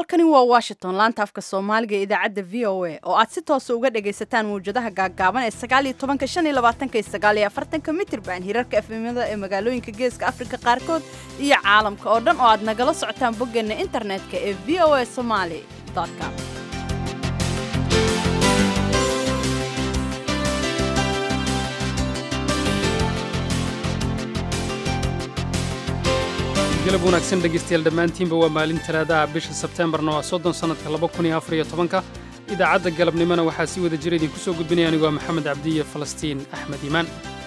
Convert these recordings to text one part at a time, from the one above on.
halkani waa washington laanta afka soomaaliga ee idaacadda v o a oo aad si toosa uga dhagaysataan mawjadaha gaaggaaban ee sagaaliyo tobanka shan iyo labaatanka iyo sagaaliyo afartanka mitirban hirarka efemyada ee magaalooyinka geeska afrika qaarkood iyo caalamka oo dhan oo aad nagala socotaan boggeenna internetka ee v o a somaali com galab wanaagsan dhegaystayaal dhammaantiinba waa maalin talaadaha bisha sebteembarna waa soddon sannadka laba kun iyo afar iyo tobanka idaacadda galabnimona waxaa si wada jira idinku soo gudbinaya anigu waa maxamed cabdiye falastiin axmed iimaan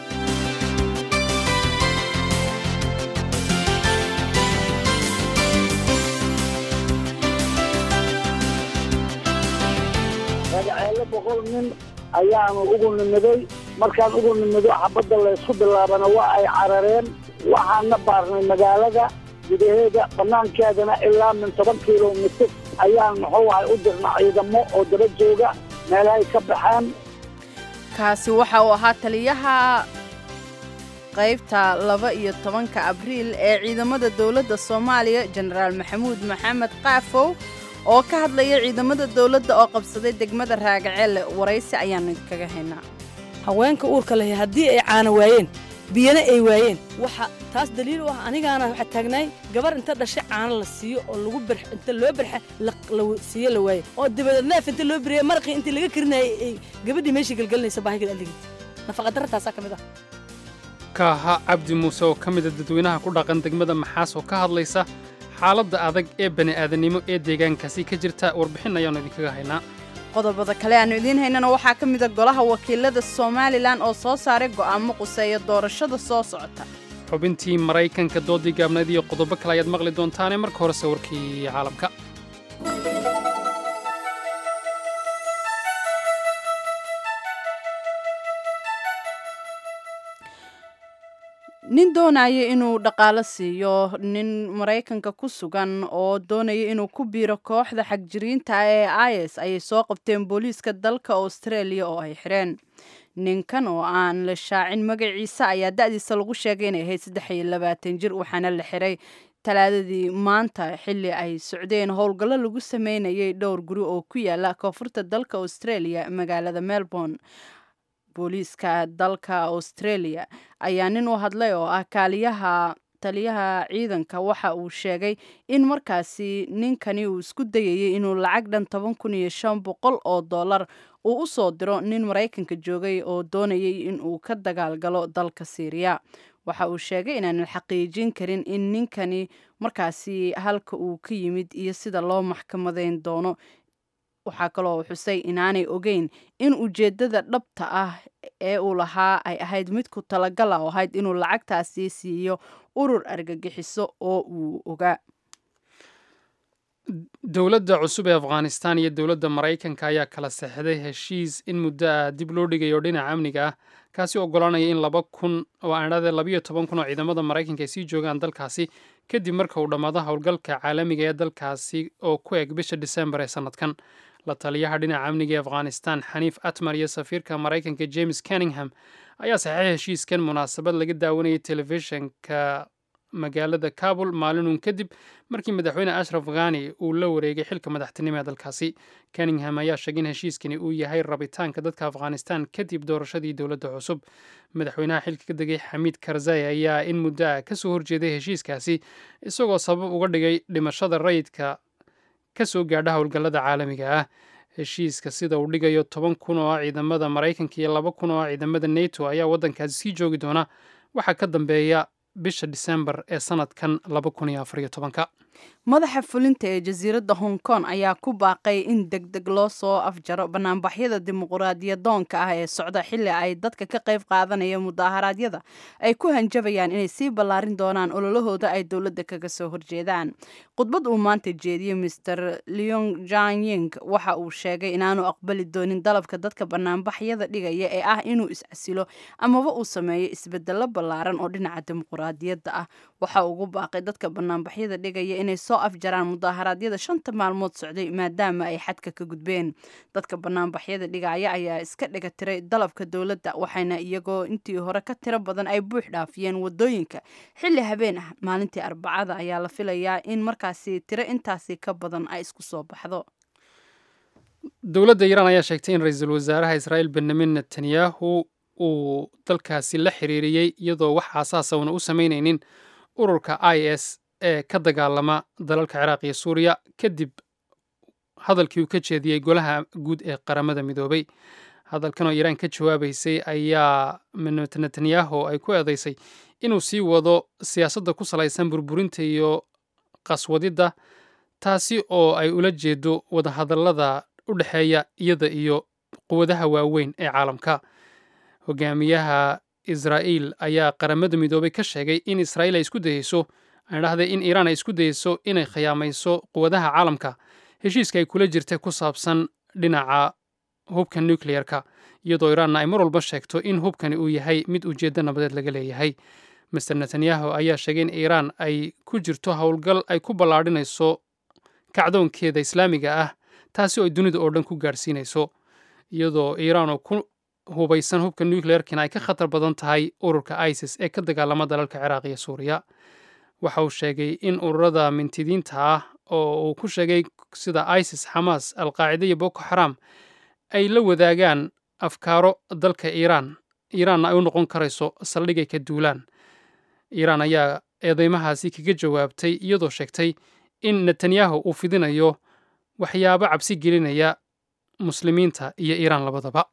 ragaceelo boqol nin ayaanu ugu nimiday markaan ugu nimido xabadda laysku bilaabana waa ay carareen waxaana baarnay magaalada gudaheeda bannaankeedana ilaa min toban kilomitir ayaan muxuu ahay u dirna ciidamo oo daba jooga meelahay ka baxeen kaasi waxa uu ahaa taliyaha qaybta laba iyo tobanka abriil ee ciidamada dowladda soomaaliya jenaraal maxamuud maxamed qaafow oo ka hadlaya ciidamada dowladda oo qabsaday degmada raagaceelle waraysi ayaannu idinkaga haynaa haweenka uurka leh haddii ay caana waayeen biyana ay waayeen waxa taas daliil u ah anigaana waxaa taagnaay gabar inta dhashay caano la siiyo oo lagu bar inta loo barxa la siiyo la waaye oo dabadeed neef inta loo beriya maraqii intii laga karinayay ay gabadhii meeshii galgalinaysa baahigeed aligid nafaqadarra taasaa ka mid ah kaaha cabdi muuse oo ka mida dadweynaha ku dhaqan degmada maxaas oo ka hadlaysa xaaladda adag ee bani'aadanimo ee deegaankaasi ka jirta warbixin ayaannu idinkaga haynaa qodobada kale aannu idiin haynana waxaa ka mida golaha wakiilada somalilan oo soo saaray go'aamo quseeya doorashada soo socota xubintii maraykanka doodii gaabnayd iyo qodobo kale ayaad maqli doontaane marka hore sawirkii caalamka nin doonaya inuu dhaqaalo siiyo nin maraykanka ku sugan oo doonaya inuu ku biiro kooxda xagjiriinta ee is ayay soo qabteen booliiska dalka australia oo ay xidheen ninkan oo aan la shaacin magaciisa ayaa da'diisa lagu sheegay inay ahayd saddex iyo labaatan jir waxaana la xiray talaadadii maanta xilli ay socdeen howlgallo lagu sameynayay dhowr guri oo ku yaala koonfurta dalka australia magaalada melbourne booliiska dalka australia ayaa nin u hadlay oo ah kaaliyaha taliyaha ciidanka waxa uu sheegay in markaasi ninkani uu isku dayayay inuu lacag dhan toban kun iyo shan boqol oo dollar uu u soo diro nin maraykanka joogay oo doonayay inuu ka dagaalgalo dalka syriya waxa uu sheegay inaanan xaqiijin karin in ninkani markaasi halka uu ka yimid iyo sida loo maxkamadeyn doono waxaa kaloo xusay inaanay ogeyn in ujeeddada dhabta ah ee uu lahaa ay ahayd mid ku talagala oo ahayd inuu lacagtaasi siiyo urur argagixiso oo uu ogaa dowladda cusub ee afghanistan iyo dowladda maraykanka ayaa kala sexday heshiis in muddo ah dib loo dhigayo dhinaca amniga ah kaasi oggolaanaya in laba kun oo aandhade labayo toban kun oo ciidamada maraykanka ay sii joogaan dalkaasi kadib marka uu dhammaado howlgalka caalamiga ee dalkaasi oo ku eg bisha disembar ee sannadkan la taliyaha dhinaca amniga ee afghanistan xaniif atmar iyo safiirka maraykanka james kenningham ayaa saxeixay heshiiskan munaasabad laga daawanayay telefishinka magaalada kabul maalinun kadib markii madaxweyne ashraf ghani uu la wareegay xilka madaxtinimo ee dalkaasi kenningham ayaa sheegay in heshiiskani uu yahay rabitaanka dadka afghanistan kadib doorashadii dowladda cusub madaxweynaha xilka ka degay xamiid karzai ayaa in muddo ah kasoo horjeeday heshiiskaasi isagoo sabab uga dhigay dhimashada rayidka ka soo gaadha howlgallada caalamiga ah heshiiska sida uu dhigayo toban kun oo ah ciidamada maraykanka iyo laba kun oo ah ciidamada neto ayaa waddankaasi sii joogi doona waxaa ka dambeeya bisha disembar ee sanadkan laba kun iyo afariyo tobanka madaxa fulinta ee jasiiradda hong kong ayaa ku baaqay in deg deg loo soo afjaro banaanbaxyada dimuqraadiyadoonka ah ee socda xilli ay dadka ka qayb qaadanaya mudaharaadyada ay ku hanjabayaan inay sii ballaarin doonaan ololahooda ay dowladda kaga soo horjeedaan khudbad uu maanta jeediyey master leong janying waxa uu sheegay inaanu aqbali doonin dalabka dadka banaanbaxyada dhigaya ee ah inuu is-casilo amaba uu sameeyo isbedelo ballaaran oo dhinaca dimuqraadiyadda ah waxa ugu baaqay dadka banaanbaxyada dhigaya inay soo afjaraan mudaaharaadyada shanta maalmood socday maadaama ay xadka ka gudbeen dadka banaanbaxyada dhigaya ayaa iska dhiga tiray dalabka dowladda waxayna iyagoo intii hore ka tiro badan ay buux dhaafiyeen wadooyinka xilli habeen ah maalintii arbacada ayaa la filayaa in markaasi tiro intaasi ka badan ay isku soo baxdo dowladda iiraan ayaa sheegtay in ra-iisul wasaaraha israa'iil benyamin netanyahu uu dalkaasi la xiriiriyey iyadoo wax aasaasa una u samaynaynin ururka i s ee ka dagaalama dalalka ciraaq iyo suuriya kadib hadalkii uu ka jeediyey golaha guud ee qaramada midoobay hadalkan oo iiraan ka jawaabaysay ayaa netanyahu ay ku eedaysay inuu sii wado siyaasadda ku salaysan burburinta iyo qaswadidda taasi oo ay ula jeedo wadahadallada u dhexeeya iyada iyo quwadaha waaweyn ee caalamka hogaamiyaha israa'iil ayaa qaramada midoobay ka sheegay in israa'iil ay isku dayeyso aan dhahday in iiraan ay isku dayeyso inay khiyaamayso quwadaha caalamka heshiiska ay kula jirtay ku saabsan dhinaca hubka nucleyerka iyadoo iiraanna ay mar walba sheegto in hubkani uu yahay mid ujeeddo nabadeed laga leeyahay master netanyahu ayaa sheegay in iiraan ay ku jirto howlgal ay ku ballaadhinayso kacdoonkeeda islaamiga ah taasi oo ay dunida oo dhan ku gaadhsiinayso iyadoo iiraan oo ku hubaysan hubka nucleerkina ay ka khatar badan tahay ururka isis ee ka dagaalama dalalka ciraaq iyo suuriya waxa uu sheegay in ururada mintidiinta ah oo uu ku sheegay sida isis xamaas alqaacida iyo boko xaram ay la wadaagaan afkaaro dalka iiraan iiraanna ay u noqon karayso saldhigay ka duulaan iiraan ayaa eedeymahaasi kaga jawaabtay iyadoo sheegtay in netanyahu uu fidinayo waxyaabo cabsi gelinaya muslimiinta iyo iiraan labadaba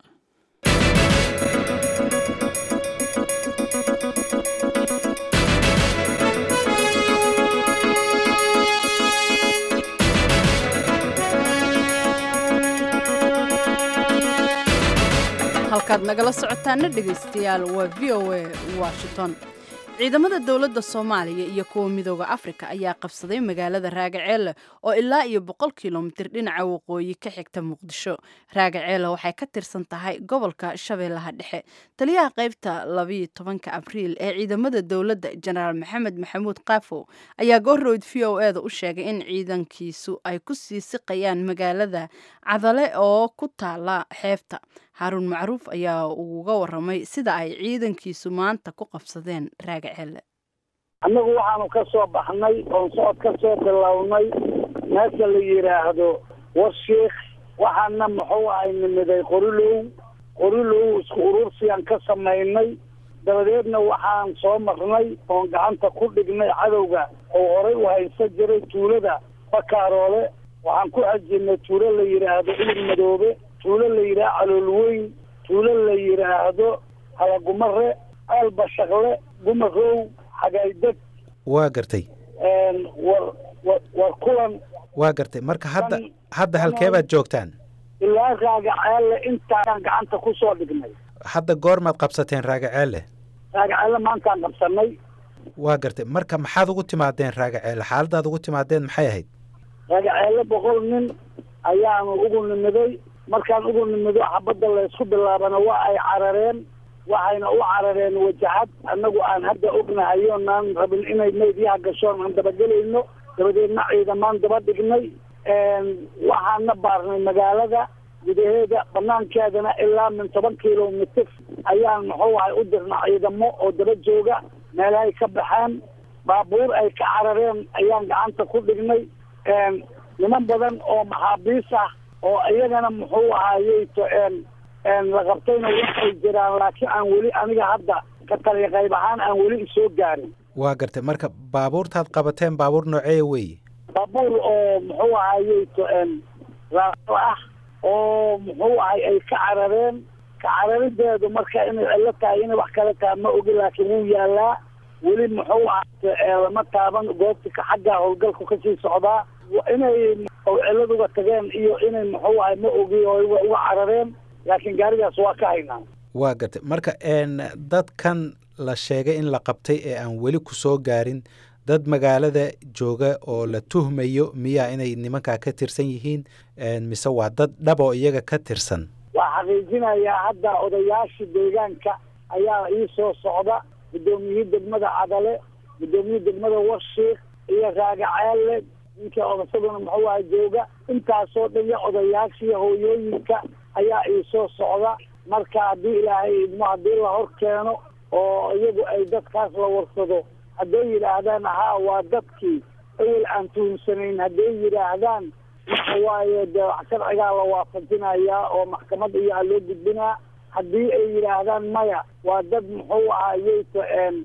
halkaad nagala socotaana dhegaystayaal waa v o a washington ciidamada dowladda soomaaliya iyo kuwa midooda afrika ayaa qabsaday magaalada raagaceele oo ilaa iyo boqol kilomitir dhinaca waqooyi ka xigta muqdisho raagaceele waxay ka tirsan tahay gobolka shabeellaha dhexe taliyaha qaybta labayo tobanka abriil ee ciidamada dowladda jenaraal maxamed maxamuud kaafow ayaa goorroyd v o e da u sheegay in ciidankiisu ay ku sii siqayaan magaalada cadale oo ku taala xeebta xaaruun macruuf ayaa uga waramay sida ay ciidankiisu maanta ku qabsadeen raagaceelle annagu waxaanu ka soo baxnay oon socod ka soo bilownay meesha la yidhaahdo warshiikh waxaana muxuu ahay nimiday qorilow qorilow isku urursiyan ka samaynay dabadeedna waxaan soo marnay oon gacanta ku dhignay cadowga oo horay u haysan jiray tuulada bakaaroole waxaan ku xajinay tuulo la yidhaahdo ilig madoobe tuulo la yidhaahdo caloolweyn tuulo la yidhaahdo halagumare aalbashaqle gumarow xagaydeg waa gartay war war war kulan waa gartay marka hadda hadda halkeebaad joogtaan ilaa raagaceelle intaaan gacanta ku soo dhignay hadda goormaad qabsateen raagaceelle raagaceelle maantaan qabsanay waa gartay marka maxaad ugu timaadeen raagaceelle xaaladaad ugu timaadeen maxay ahayd raagaceelle boqol nin ayaanu ugu nimiday markaan ugu nimido xabadda laysku bilaabana waa ay carareen waxayna u carareen wajahad annagu aan hadda ognahay oonaan rabin inay meydyaha gashoon aan dabagelayno dabadeedna ciidamaan daba dhignay waxaana baarnay magaalada gudaheeda banaankeedana ilaa min toban kilomitir ayaan muxuu ahay u dirna ciidamo oo daba jooga meelahay ka baxeen baabuur ay ka carareen ayaan gacanta ku dhignay niman badan oo maxaabiis ah oo iyagana muxuu ahayey la qabtayna waxay jiraan laakiin aan weli aniga hadda ka taliya qayb ahaan aan weli isoo gaarin waa gartay marka baabuurtaad qabateen baabuur nooceeya weeye baabuur oo muxuu ahayey raao ah oo muxuu ahay ay ka carareen ka cararideedu marka inay cillo tahay inay wax kale tahay ma ogi laakiin wuu yaalaa weli muxuu ahay lama taaban goobtika xagga howlgalku kasii socdaa inay cilladuga tageen iyo inay muxuu ahay ma ogi oo uga carareen laakiin gaarigaas waa ka haynaa waa gartay marka dadkan la sheegay in la qabtay ee aan weli ku soo gaarin dad magaalada jooga oo la tuhmayo miyaa inay nimankaa ka tirsan yihiin mise waa dad dhab oo iyaga ka tirsan waa xaqiijinayaa hadda odayaashii deegaanka ayaa ii soo socda guddoomiyihii degmada cadale guddoomiyihii degmada warshiik iyo raagaceelle ninkii odasaduna muxuu aha jooga intaasoo dhan iyo odayaashiiyo hooyooyinka ayaa iisoo socda marka haddii ilaahay idmo haddii la hor keeno oo iyagu ay dadkaas la warsado hadday yidhaahdaan haa waa dadkii awel aan tuhumsanayn hadday yidhaahdaan waxa waaye dee sharcigaa la waafajinayaa oo maxkamad iyo ha loo gudbinaa haddii ay yidhaahdaan maya waa dad muxuu ahayeyto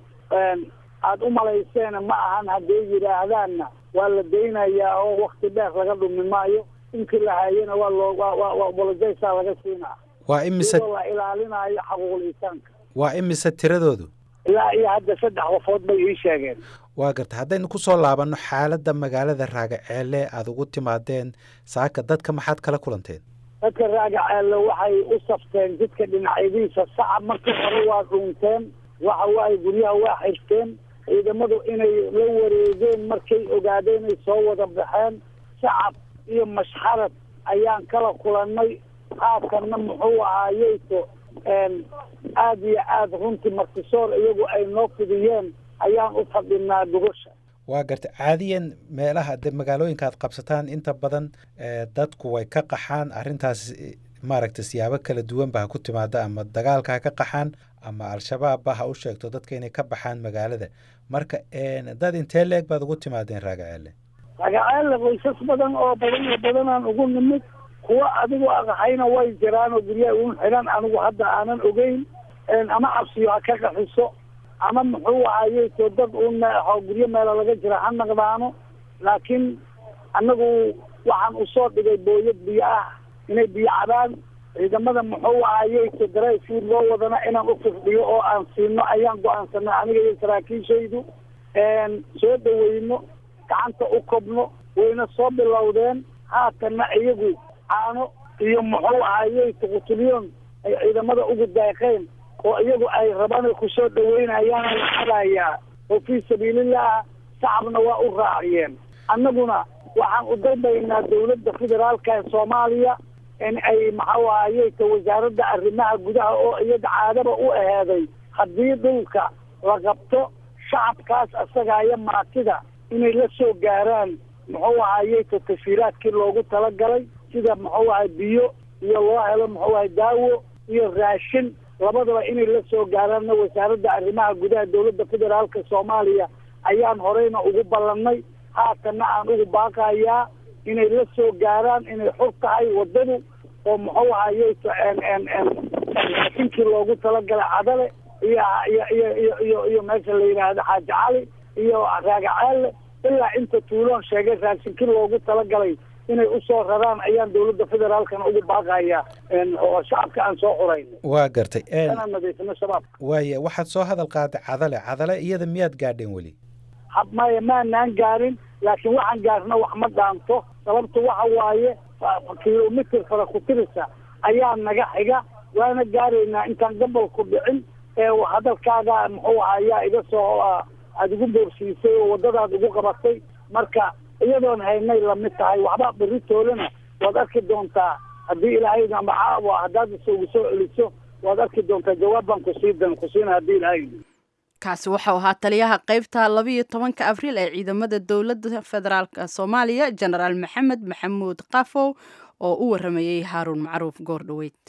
aada u malayseena ma ahan hadday yidhaahdaanna waa la daynayaa oo wakti dheer laga dhumi maayo inkii la haayana waa loo waa bolojaysaa laga siinaa waa imise iyadoo la ilaalinayo xaquuqul insaanka waa imise tiradoodu ilaa iyo hadda saddex qofood bay ii sheegeen waa garta haddaynu ku soo laabanno xaaladda magaalada raagaceelle aada ugu timaadeen saaka dadka maxaad kala kulanteen dadka raagaceelle waxay u safteen jidka dhinacyadiisa sacab markii hore waa dhuunteen waxa waaye guryaha waa xirteen ciidamadu inay la wareegeen markay ogaadeen inay soo wada baxeen shacab iyo mashxarad ayaan kala kulannay haatanna muxuu ahaayeyto aada iyo aada runtii martisoor iyagu ay noo fidiyeen ayaan u fadhinaa gogosha waa garta caadiyan meelaha de magaalooyinka aad qabsataan inta badan dadku way ka qaxaan arrintaas maaragta siyaabo kala duwanba ha ku timaada ama dagaalka ha ka qaxaan ama al-shabaabba ha u sheegto dadka inay ka baxaan magaalada marka dad intee leeg baad ugu timaadeen raagaceelle raagaceelle qoysas badan oo badan iyo badanaan ugu nimid kuwa adigu aqaxayna way jiraan oo guryaha ugu xidhan anigu hadda aanan ogeyn ama cabsiyo ha ka qaxiso ama muxuu ahayeyto dad un guryo meelo laga jira ha naqdaano laakiin annagu waxaan usoo dhigay booyad biyo ah inay biyo cabaan ciidamada muxuu ahayeyto darayfuud loo wadana inaan ufirdhiyo oo aan siino ayaan go-aansanay aniga iyo saraakiishaydu soo dhaweyno gacanta u kobno wayna soo bilowdeen haatanna iyagu caano iyo muxuu ahayeyto qutulyoon ay ciidamada ugu daaqeen oo iyagu ay rabaan kusoo dhaweynayaana la xadayaa oo fii sabiilillah shacabna waa u raaciyeen annaguna waxaan u dalbaynaa dawladda federaalka ee soomaaliya in ay maxau ahayeyta wasaaradda arrimaha gudaha oo iyada caadaba u aheeday haddii dhulka la qabto shacabkaas asagaayo maatida inay la soo gaaraan muxuu ahayeyta tashiiraadkii loogu talagalay sida muxuu ahay biyo iyo loo helo muxuu ahay daawo iyo raashin labadaba inay la soo gaaraanna wasaaradda arrimaha gudaha dawladda federaalka soomaaliya ayaan horeyna ugu ballannay haatanna aan ugu baaqayaa inay la soo gaaraan inay xur tahay waddadu oo muxuu ahayeyto raashinkii loogu talagalay cadale iyo iyo iyo iyo iyo iyo meesha la yidhaahdo xaaji cali iyo raagaceelle ilaa inta tuuloon sheegay raashinkii loogu talagalay inay usoo raraan ayaan dawladda federaalkana ugu baaqayaa oo shacabka aan soo xurayn waa gartay inaan nadiifino shabaabka waaya waxaad soo hadal qaaday cadale cadale iyada miyaad gaadheen weli hab maya maanaan gaarin laakiin waxaan gaarna wax ma dhaanto sababta waxa waaye kilomitr fara ku tirisa ayaa naga xiga waana gaaraynaa intaan gobolku dhicin ee hadalkaaga muxuu aha ayaa iga soo aada igu boorsiisay oo waddadaad igu qabatay marka iyadoon haynay lamid tahay waxba beritoolena waad arki doontaa haddii ilaahay amacaawa haddaad isugu soo celiso waad arki doontaa jawaab baan kusiidan kusiina haddii ilaahay kaasi waxau ahaa taliyaha qaybta labiiyo tobanka abriil ee ciidamada dowladda federaalk soomaaliya jenaraal maxamed maxamuud qafow oo u waramayey haaruun macruuf goordhoweyd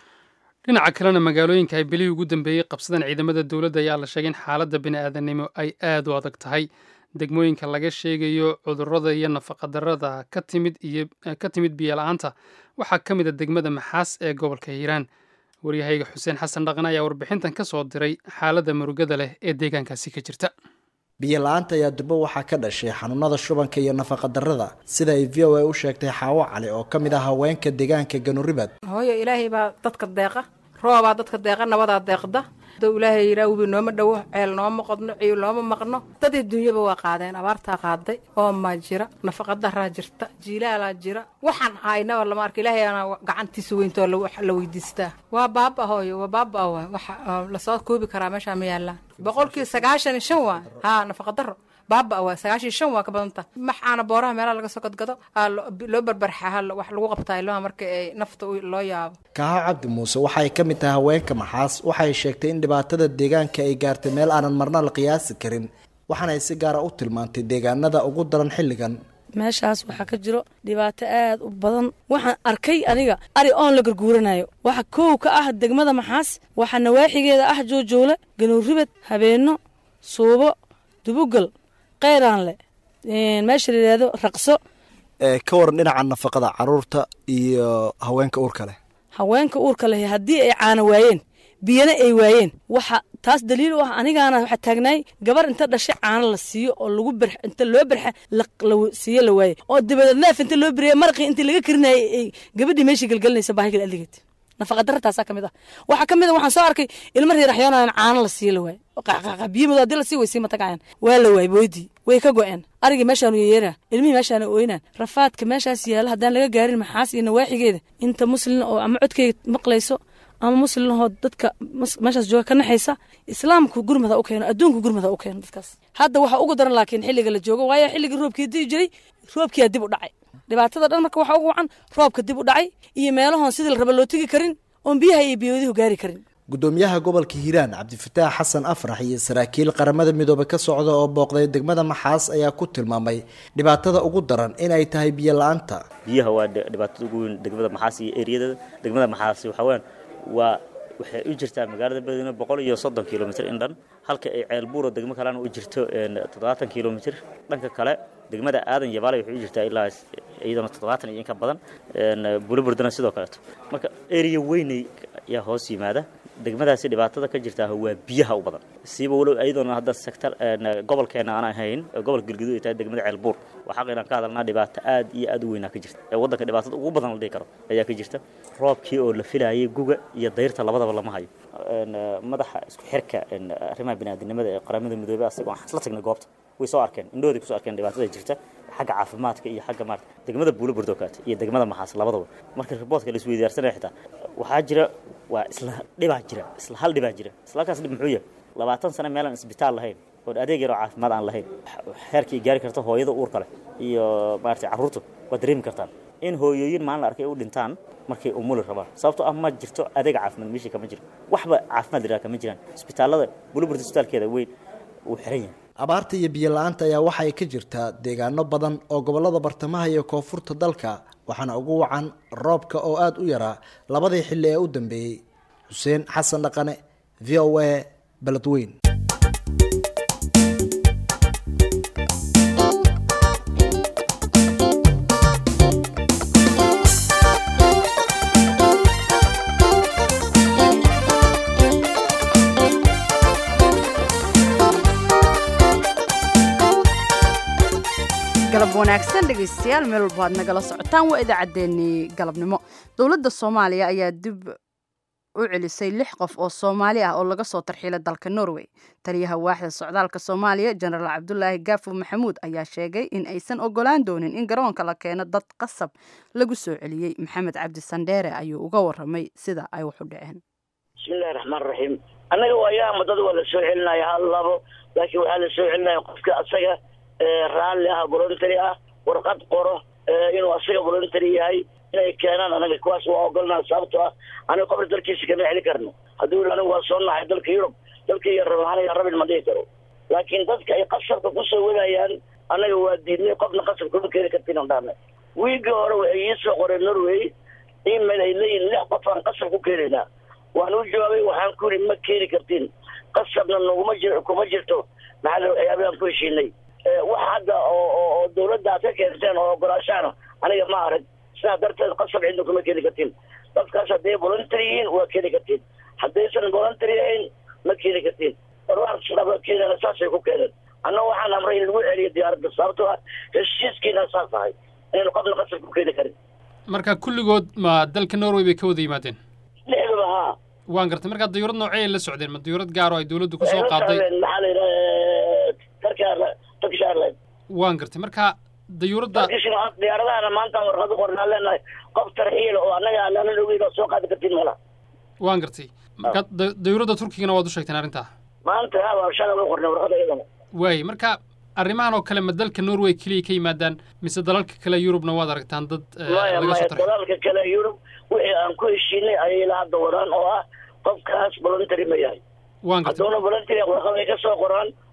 dhinaca kalena magaalooyinka ay bilihii ugu dambeeyey qabsadeen ciidamada dowladda ayaa la sheegay in xaaladda bini-aadanimo ay aad u adag tahay degmooyinka laga sheegayo cudurrada iyo nafaqadarrada ka timid iyo ka timid biyola-aanta waxaa ka mid a degmada maxaas ee gobolka hiiraan waryahayga xuseen xasan dhaqan ayaa warbixintan ka soo diray xaaladda murugada leh ee deegaankaasi ka jirta biyo-la-aanta ayaa durbo waxaa ka dhashay xanuunada shubanka iyo nafaqadarrada sida ay v o a u sheegtay xaawo cali oo ka mid ah haweenka deegaanka ganuribad hooyo ilaahay baa dadka deeqa roobaa dadka deeqa nabadaa deeqda dou ilaahay yiraa webi nooma dhowo ceel nooma qodno ciil nooma maqno dadii dunyaba waa qaadeen abaartaa qaaday oomaa jira nafaqadaraa jirta jiilaalaa jira waxaan haynaba lama arka ilaahay ana gacantiisa weyntoo la weydiistaa waa baaba hooyo waa baaba wa waxa lasoo koobi karaa meeshaa ma yaallaan boqolkii sagaashan iyo shan waa haa nafaqadaro baaba waa sagaashan shan waa ka badanta maxaana booraha meelaha laga soo gadgado loo barbarxa wax lagu qabtaa ilmaha marka ay nafta loo yaabo kaaha cabdi muuse waxay ka mid tahay haweenka maxaas waxay sheegtay in dhibaatada deegaanka ay gaartay meel aanan marna la qiyaasi karin waxaana ay si gaara u tilmaantay deegaanada ugu daran xilligan meeshaas waxaa ka jiro dhibaato aad u badan waxaan arkay aniga ari oon la garguuranayo waxa koow ka ah degmada maxaas waxaa nawaaxigeeda ah joojoole ganuurribad habeenno suubo dubugal keyraanle meesha la yidhaahdo raqso ka waran dhinaca nafaqada caruurta iyo haweenka uurka leh haweenka uurka leh haddii ay caano waayeen biyana ay waayeen waxa taas daliil u ah anigaana waxaa taagnaay gabar inta dhashay caano la siiyo oo lagu ber inta loo berxa la siiyo la waaye oo dabadeed neef inta loo beriya marqii intii laga karinayay ay gabadhii meeshii gelgelinaysa baahigal aligeed nafaqa darra taasaa ka mid ah waxaa ka mid a waxaan soo arkay ilmo reeraxyoonaan caano la siiyo la waaye qaqaqa biyo madow haddii la sii weysii matagayaan waa la waayey boodii way ka go-een arigii meeshaanu yeyeeraan ilmihii meeshaana ooynaan rafaadka meeshaas yaala haddaan laga gaarin maxaas iyo nawaaxigeeda inta muslin oo ama codkeyga maqlayso ama muslimahoo dadka meeshaas jooga ka naxaysa islaamku gurmada u keeno adduunku gurmada u keeno dadkaas hadda waxaa ugu daran laakiin xilliga la joogo waayo xilligii roobkii dii jiray roobkiyaa dib u dhacay dhibaatada dhan marka waxaa ugu wacan roobka dib u dhacay iyo meelahoon sidii la raba loo tegi karin oon biyaha iyo biyoodihu gaari karin gudoomiyaha gobolka hiiraan cabdifataax xasan afrax iyo saraakiil qaramada midoobe ka socda oo booqday degmada maxaas ayaa ku tilmaamay dhibaatada ugu daran inay tahay biyo la-aanta biyaha waa dhibaatada ugu weyn degmada maxaas iyo eriyadada degmada maxaas waxaweyaan waa waxay u jirtaa magaalada beledweyne boqol iyo soddon kilomitr in dhan halka ay ceelbuuro degmo kalena u jirto toddobaatan kilomitr dhanka kale degmada aadan yabaale waxay u jirtaa ilaa iyadana toddobaatan iyo in ka badan buliburdana sidoo kaleeto marka eriya weynay ayaa hoos yimaada degmadaasi dhibaatada ka jirtaa waa biyaha u badan siiba walow iyadoona hadda sector gobolkeena aan ahayn gobolka galguduud ay tahay degmada ceelbuur waxaa inaan ka hadalnaa dhibaato aad iyo aad u weynaa ka jirta ee waddanka dhibaatada ugu badan la dhihi karo ayaa ka jirta roobkii oo la filayay guga iyo dayrta labadaba lama hayo madaxa isku xirka arrimaha biniaadinimada ee qaramada midoobey asagoo aan la tagnay goobta way soo arkeen indhahooday kusoo arkeen dhibaatada jirta xagga caafimaadka iyo xagga maarata degmada buulo burdokaate iyo degmada maxaas labadaba marka riboortka la isweydaarsanaya xitaa waxaa jira waa isla dhibaa jira isla hal dhibaa jira isla halkaas dhib muxuu yahay labaatan sano meelaan isbitaal lahayn oo adeeg yaroo caafimaad aan lahayn heerkii gaari karta hooyada uurka leh iyo maarata carruurtu waad dareemi kartaan in hooyooyin maalin la arkay u dhintaan markay umuli rabaan sababtoo ah ma jirto adeeg caafimaad meeshii kama jiro waxba caafimaad liraa kama jiraan isbitaallada buliburta isbitaalkeeda weyn wuu xiran yahay abaarta iyo biyo la-aanta ayaa waxa ay ka jirtaa deegaano badan oo gobolada bartamaha iyo koonfurta dalka waxaana ugu wacan roobka oo aada u yaraa labadii xilli ee u dambeeyey xuseen xasan dhaqane v o a beledweyn galab wanaagsan dhegaystayaal meel walba aad nagala socotaan waa idaacaddeenii galabnimo dowladda soomaaliya ayaa dib u celisay lix qof oo soomaali ah oo laga soo tarxiilay dalka norway taliyaha waaxda socdaalka soomaaliya jenaraal cabdulaahi gaafo maxamuud ayaa sheegay in aysan ogolaan doonin in garoonka la keeno dad qasab lagu soo celiyey maxamed cabdi sandheere ayuu uga waramay sida ay wax u dhaceen bismillahi raxmaan raxiim annaga waayaama dad waa la soo celinaya hal labo laakiin waxaa la soo celinaya qofka asaga raalli ah voluntary ah warqad qoro inuu asaga voluntary yahay inay keenaan anaga kuwaas waa ogolnaa sababtoo ah aniga qofna dalkiisa kama celi karno hadduu anigu waa soo naxay dalka yurub dalkii rab aniga rabin ma dhihi karo laakiin dadka ay qasabka kusoo wadayaan annaga waa diidnay qofna qasab kuma keeni kartin aan dhahnay wiigii hore waxay ii soo qoreen norway email ay leeyihin lix qof aan qasab ku keenaynaa waan u jawaabay waxaan ku yidhi ma keeni kartin qasabna naguma jir kuma jirto maxaa la waxyaabaan ku heshiinay wax hadda oo oo dawladda aad ka keenteen oo ogolaashaana aniga ma arag sidaa darteed qasab cidna kuma keeni kartiin dadkaas hadday voluntary yihiin waa keeni kartiin haddaysan voluntary ahayn ma keeni kartiin warwaaraba keenana saasay ku keeneen annaga waxaan amray in lagu celiyo diyaaradda sababtoo ah heshiiskiina saas ahay inaynu qofna qasab ku keeni karin marka kulligood ma dalka norway bay ka wada yimaadeen lixdaba haa waan gartay markaa dayuurad noocey ay la socdeen ma dayuurad gaar oo ay dawladdu ku soo qaaday maxaa la yidhaha turkish airline turkish airline waan gartay marka dayuuradda turkish diyaaradahana maanta warqad u qornaa leenahay qof tarxiil oo annaga aanan ogeyn oo soo qaadi kartin mala waan gartay marka da- dayuuradda turkigana waad u sheegteen arrintaa maanta haa shalay u qornay warqada iyadana waay marka arrimahan oo kale ma dalka norway keliya ka yimaadaan mise dalalka kale yurubna waad aragtaan dad eh, maya laga maya soo tarxay dalalka kale yurub wixii aan ku heshiinay ayay la hadda wadaan oo ah qofkaas voluntary ma yahay waan gartay hadduuna voluntary warqad ay ka soo qoraan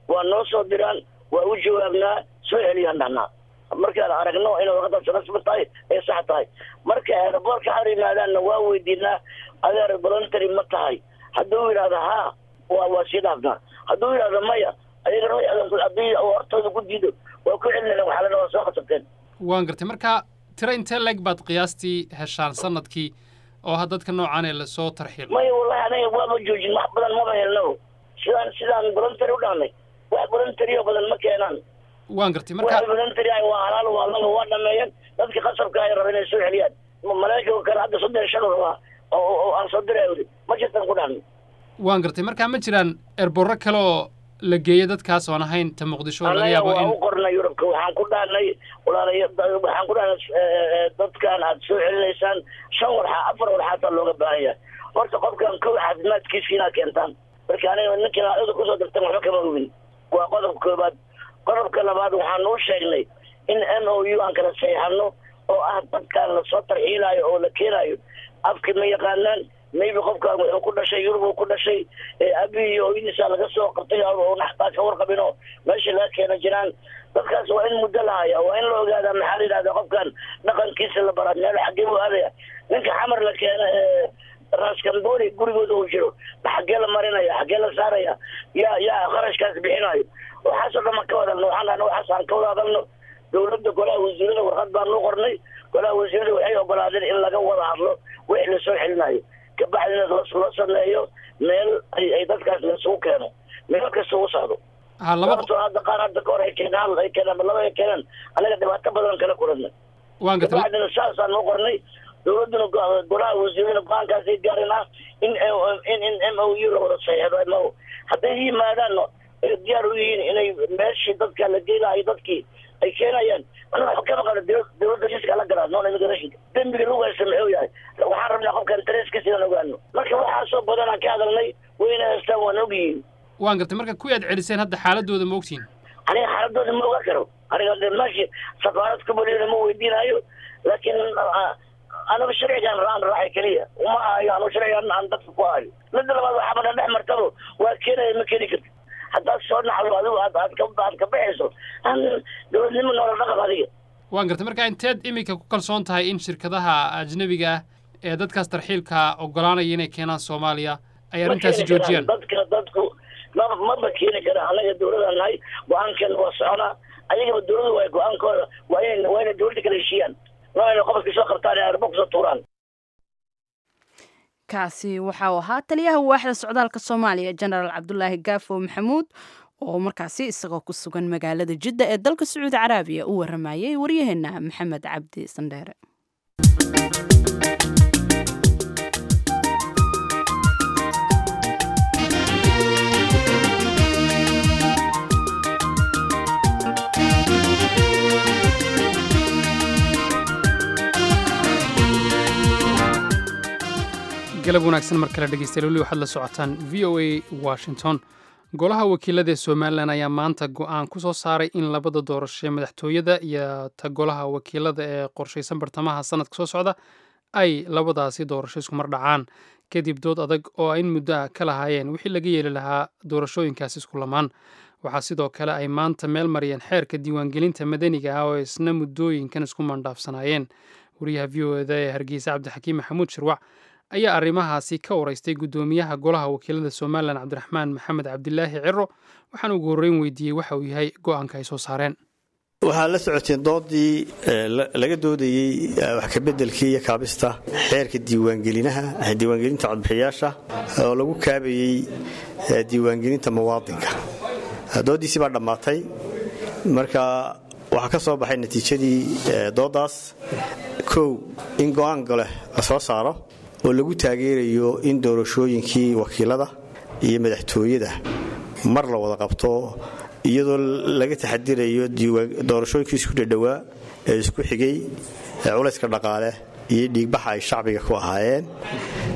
waa noo soo diraan waa u jawaabnaa soo celiyaan dhahnaa markaan aragno inay warqadaas rasmi tahay ee sax tahay marka aeroboortka har yimaadaanna waa weydiinaa adeer voluntary ma tahay hadduu yidhahdo haa waa waa sii dhaafnaa hadduu yidhahdo maya ayaga haddii hortooda ku diido waa ku celinayna waxaa la waa soo qasabteen waan gartay marka tiro intee leeg baad qiyaastii heshaan sanadkii oo ha dadka noocaan ee lasoo tarxiil maya wallahi anaga waaba joojin wax badan maba helno sidaan sidaan voluntary u dhahnay wax voluntary oo badan ma keenaan waan gartay marka wax voluntary ah waa halaal waa laba waa dhameeyeen dadka qasabka ay rabeen inay soo celiyaan maraykanka kale hadda soddon shan rabaa oo oo aan soo diray weli ma jirtan ku dhahnay waan gartay marka ma jiraan erborro kale oo la geeyo dadkaas oon ahayn ta muqdisho oo laga anaga yaabo waa in u qornay yurubka waxaan ku dhahnay walaalay waxaan ku dhahnay eh, dadkan aad soo celinaysaan shan warxa afar warxaataa looga baahan yahay horta qofkan kow caafimaadkiisa inaad keentaan marka aniga ninkan aada kusoo dirtan waxba kama hubin waa qodobka koobaad qodobka labaad waxaan u sheegnay in m o u aan kala saxiixano oo ah dadkan lasoo tarxiilaayo oo la keenaayo afka ma yaqaanaan maybe qofkan wuxuu ku dhashay yurub uu ku dhashay ee abi iyo hooyadiisa laga soo qabtay oo naxtaa ka warqabin oo meesha laga keena jiraan dadkaas waa in muddo la haya waa in la ogaadaa maxaa la yidhahda qofkan dhaqankiisa la baraa meel xaggee buu aadaya ninka xamar la keena ee raskambori gurigooda uu jiro xaggee la marinaya xaggee la saaraya yaa yaa qarashkaas bixinayo waxaasoo dhan ma ka wadalno waxaan dhahna waxaas aan ka wada hadalno dowladda golaha wasiirada warqad baan u qornay golaha wasiirada waxay ogolaadeen in laga wada hadlo wixii lasoo celinayo kabacdina loo sameeyo meel ay ay dadkaas laisugu keeno meel kasta u socdo ha laba sababtoo hadda qaar hadda ka hor ay keenaan ay keenaan laba ay keenaan anaga dhibaato badan kala kulanay waan gartay kabacdina saasaan u qornay dowladduna go- golaha wasiirada go-aankaasay gaarin ah in in in m o u la wada saxiixdo m o hadday yimaadaan ay diyaar u yihiin inay meeshii dadka la geynayo dadkii ay keenayaan anaga waxba kama qaba dowlad- dowladda jiska la galaa non immigration dembiga lagu haysta muxuu yahay waxaan rabnaa qofkan tareeskiisa inaan ogaano marka waxaasoo badan aan ka hadalnay wayna haystaan waan ogyihiin waan gartay marka kuwii aad celiseen hadda xaaladooda ma ogtihin aniga xaaladooda ma oga karo aniga de meeshii safaarad kubalina ma weydiinayo laakiin ah, aniga sharcigan raan raacay keliya uma ahayo anigu sharcigan aan dadka ku ahayo midda labaad waxaa badan dhex martabo waa keenaya ma keeni karti haddaad soo naxdo adigu aad aad ka aad ka baxayso aan dowladnimo noola dhaqan adiga waan gartay marka inteed iminka ku kalsoon tahay in shirkadaha ajnabiga ah ee dadkaas tarxiilka ogolaanaya inay keenaan soomaaliya ay Ma arrintaasi keeni karaan. joojiyaan dadka dadku ma maba keeni karaan anaga dowladaan nahay go-aankan waa soconaa ayagaba dowladu waa go-aankooda waa inay waa inay dowladda kala heshiiyaan waa inay qofka soo qabtaan ee arbo kusoo tuuraan kaasi waxa uu ahaa taliyaha waaxda socdaalka soomaaliya jenaraal cabdulaahi gaafo maxamuud oo markaasi isagoo ku sugan magaalada jidda ee dalka sacuudi caraabiya u waramayay waryaheena maxamed cabdi sandheere galab wanaagsan mar kale dhegeystayaal weli waxaad la socotaan v o a washington golaha wakiilada ee somalilan ayaa maanta go-aan ku soo saaray in labada doorasho ee madaxtooyada iyo ta golaha wakiilada ee qorshaysan bartamaha sanadka soo socda ay labadaasi doorasho isku mar dhacaan kadib dood adag oo in muddo ah ka lahaayeen wixii laga yeeli lahaa doorashooyinkaasi isku lamaan waxaa sidoo kale ay maanta meel mariyeen xeerka diiwaangelinta madaniga ah oo isna muddooyinkan isku mandhaafsanaayeen wariyaha v o eda ee hargeysa cabdixakiim maxamuud shirwac ayaa arrimahaasi ka waraystay guddoomiyaha golaha wakiilada somalilan cabdiraxmaan maxamed cabdilaahi ciro waxaan ugu horreyn weydiiyey waxa uu yahay go-aanka ay soo saareen waxaa la socoteen doodii laga doodayey wax kabeddelkii iyo kaabista xeerka diiwaangelinaha diiwaangelinta codbixiyaasha oo lagu kaabayey diiwaangelinta muwaadinka dooddiisii baa dhammaatay marka waxaa ka soo baxay natiijadii dooddaas kow in go'aan gole la soo saaro oo lagu taageerayo in doorashooyinkii wakiilada iyo madaxtooyada mar la wada qabto iyadoo laga taxadirayo doorashooyinkii isku dhadhowaa ee isku xigay culayska dhaqaale iyo dhiigbaxa ay shacbiga ku ahaayeen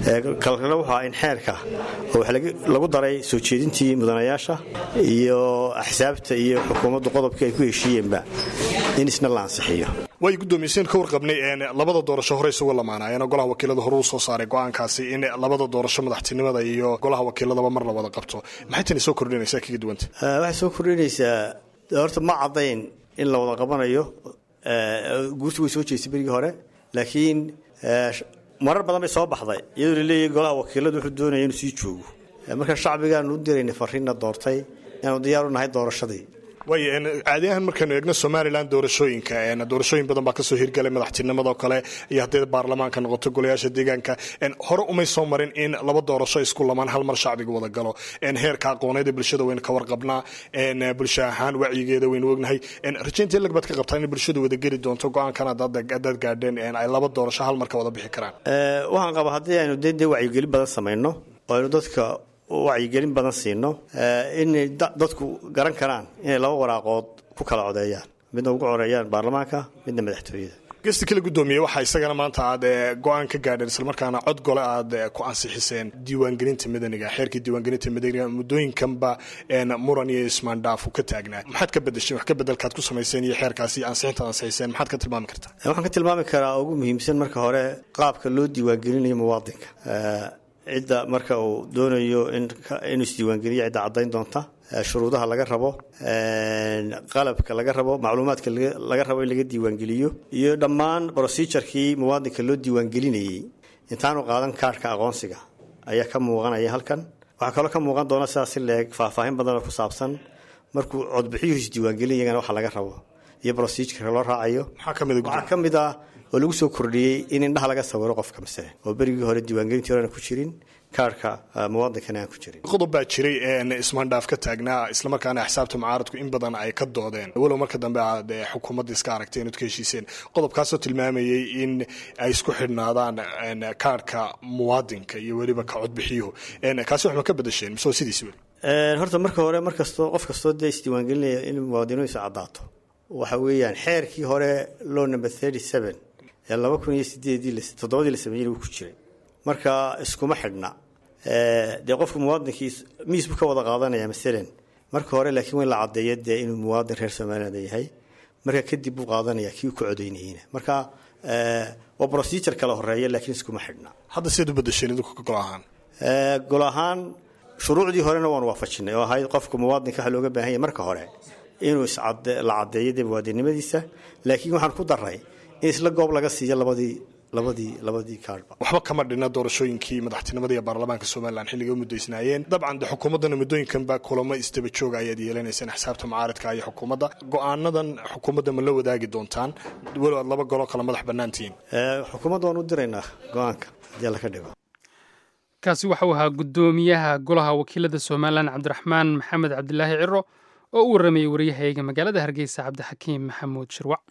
kalkana wuxuu ahaa in xeerka oo wax lagu daray soo jeedintii mudanayaasha iyo axsaabta iyo xukuumaddu qodobkii ay ku heshiiyeenba in isna la ansixiyo way guddoomiyeyseen ka warqabnay labada doorasho hore isugu lamaanaayeen golaha wakiilada hore uu soo saaray go'aankaasi in labada doorasho madaxtinimada iyo golaha wakiiladaba mar la wada qabto maxay tani soo kordhinaysaa kaga duwanta waxay soo kordhinaysaa horta ma caddayn in la wada qabanayo guurtu way soo jeestay berigii hore laakiin marar badan bay soo baxday iyadoo laleeyahay golaha wakiiladu wuxuu doonaya inuu sii joogo marka shacbigaanu u diraynay fariinna doortay inaanu diyaar u nahay doorashadii way caadi ahaan markaynu eegno somalilan doorashooyinka doorashooyin badan baa kasoo hirgalay madaxtinimadoo kale iyo hadday baarlamaanka noqoto golayaasha deegaanka hore umay soo marin in laba doorasho isku lamaan hal mar shacbiga wada galo heerka aqooneed ee bulshada waynu ka warqabnaa bulsho ahaan wacyigeeda waynu ognahay rajaynta lag baad ka qabtaa in bulshadu wada geli doonto go-aankan hadaad gaadheen ay laba doorasho hal marka wada bixi karaan waxaan qabaa haddii aynu de dee wacyigelin badan samayno oo aynu dadka wacyigelin badan siino inay dadku garan karaan inay laba waraaqood ku kala codeeyaan midna ugu coreeyaan baarlamaanka midna madaxtooyada gesti kala guddoomiye waxaa isagana maanta aad go-aan ka gaadheen islamarkaana cod gole aad ku ansixiseen diiwaangelinta madaniga xeerkii diiwaangelinta madaniga muddooyinkanba muran iyo ismaandhaaf ka taagnaa maxaad ka bedesheen wax ka bedelkaad ku samayseen iyo xeerkaasi ansixintaad ansixiseen maxaad ka tilmaami kartaa waxaan ka tilmaami karaa ugu muhiimsan marka hore qaabka loo diiwaangelinayo muwaadinka cidda marka uu doonayo inuu isdiiwaangeliyo cidda caddayn doonta shuruudaha laga rabo qalabka laga rabo macluumaadka laga rabo in laga diiwaangeliyo iyo dhammaan brocedurekii muwaadinka loo diiwaangelinayey intaanu qaadan kaarhka aqoonsiga ayaa ka muuqanaya halkan waxaa kaloo ka muuqan doona sidaas in leeg faahfaahin badanoo ku saabsan markuu codbixiyuhu isdiiwaangelinayana waxa laga rabo iyo procedureka loo raacayo waxaa ka mid ah oo lagu soo kordhiyey in indhaha laga sawiro qofka masale oo berigii hore diiwaangelintii horena ku jirin kaarhka muwaadinkana aan ku jirin qodob baa jiray ismaandhaaf ka taagnaa islamarkaana axsaabta mucaaradku in badan ay ka doodeen walow marka dambe aad xukuumadda iska aragteen ood ka heshiiseen qodobkaasoo tilmaamayey in ay isku xidhnaadaan kaarhka muwaadinka iyo weliba ka codbixiyuhu kaasi waxma ka bedesheen mise sidiisi weli horta marka hore mar kastoo qof kastoo dee isdiiwaangelinaya in muwaadinidiisu caddaato waxa weeyaan xeerkii hore law number thirty seven ee laba kun iyo sideedii toddobadii la sameeyey wuu ku jiray marka iskuma xidhna dee qofka muwaadinkii miis buu ka wada qaadanaya masalan marka hore laakiin waa in la caddeeyo dee inuu muwaadin reer somaliland yahay marka kadib buu qaadanaya kii uu ka codaynayeyna marka waa procedure kala horeeya laakiin iskuma xidhna hadda sidaad u bedesheen idinku gol ahaan gol ahaan shuruucdii horena waanu waafajinay oo ahayd qofka muwaadinka waxa looga baahan yahay marka hore inuu la caddeeyo dee muwaadinnimadiisa laakiin waxaan ku daray in isla goob laga siiyo labadii labadii labadii kaarba waxba kama dhina doorashooyinkii madaxtinimada iyo baarlamaanka somalilan xilligay u muddaysnaayeen dabcan de xukuumaddana muddooyinkanba kulamo isdaba jooga ayaad yeelanayseen axsaabta mucaaradka iyo xukuumadda go-aanadan xukuumadda ma la wadaagi doontaan walow aad laba goloo kale madax bannaantihiin xukuumadda waan u diraynaa go-aanka haddii alla ka dhigo kaasi waxau ahaa guddoomiyaha golaha wakiilada somalilan cabdiraxmaan maxamed cabdilaahi ciro oo u warramayey waryahayaga magaalada hargeysa cabdixakiim maxamuud shirwac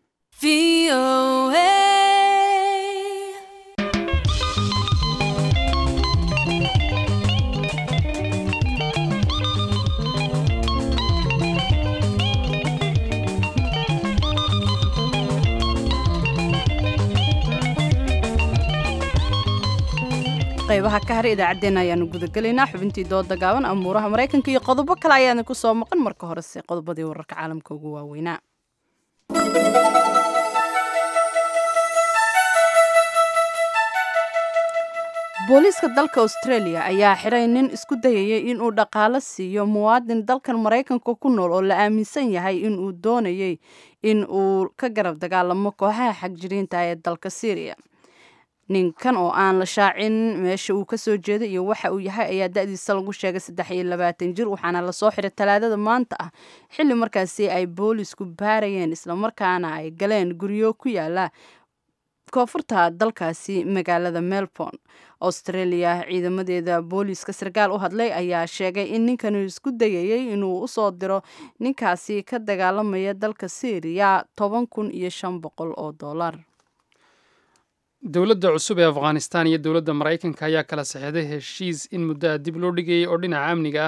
qaybaha ka har idaacaddeenna ayaanu gudagelaynaa xubintii dooda gaaban amuuraha maraykanka iyo qodobo kale ayaana ku soo maqan marka horese qodobadii wararka caalamka ugu waaweynaa booliiska dalka australia ayaa xiray nin isku dayayay inuu dhaqaalo siiyo muwaadin dalkan maraykanka ku nool oo la aaminsan yahay inuu doonayay in uu ka garab dagaalamo kooxaha xagjiriinta ee dalka syriya ninkan oo aan la shaacin meesha uu kasoo jeeday iyo waxa uu yahay ayaa da-diisa lagu sheegay saddex iyo labaatan jir waxaana lasoo xiray talaadada maanta ah xilli markaasi ay boolisku baarayeen islamarkaana ay galeen guryo ku yaala koonfurta dalkaasi magaalada melbourne australia ciidamadeeda booliiska sarkaal u hadlay ayaa sheegay in ninkanu isku dayayay inuu usoo diro ninkaasi ka dagaalamaya dalka syriya toban kun iyo shan boqol oo dollar dowladda cusub ee afghanistan iyo dowladda maraykanka ayaa kala saxeixday heshiis in muddaha dib loo dhigayay oo dhinaca amniga ah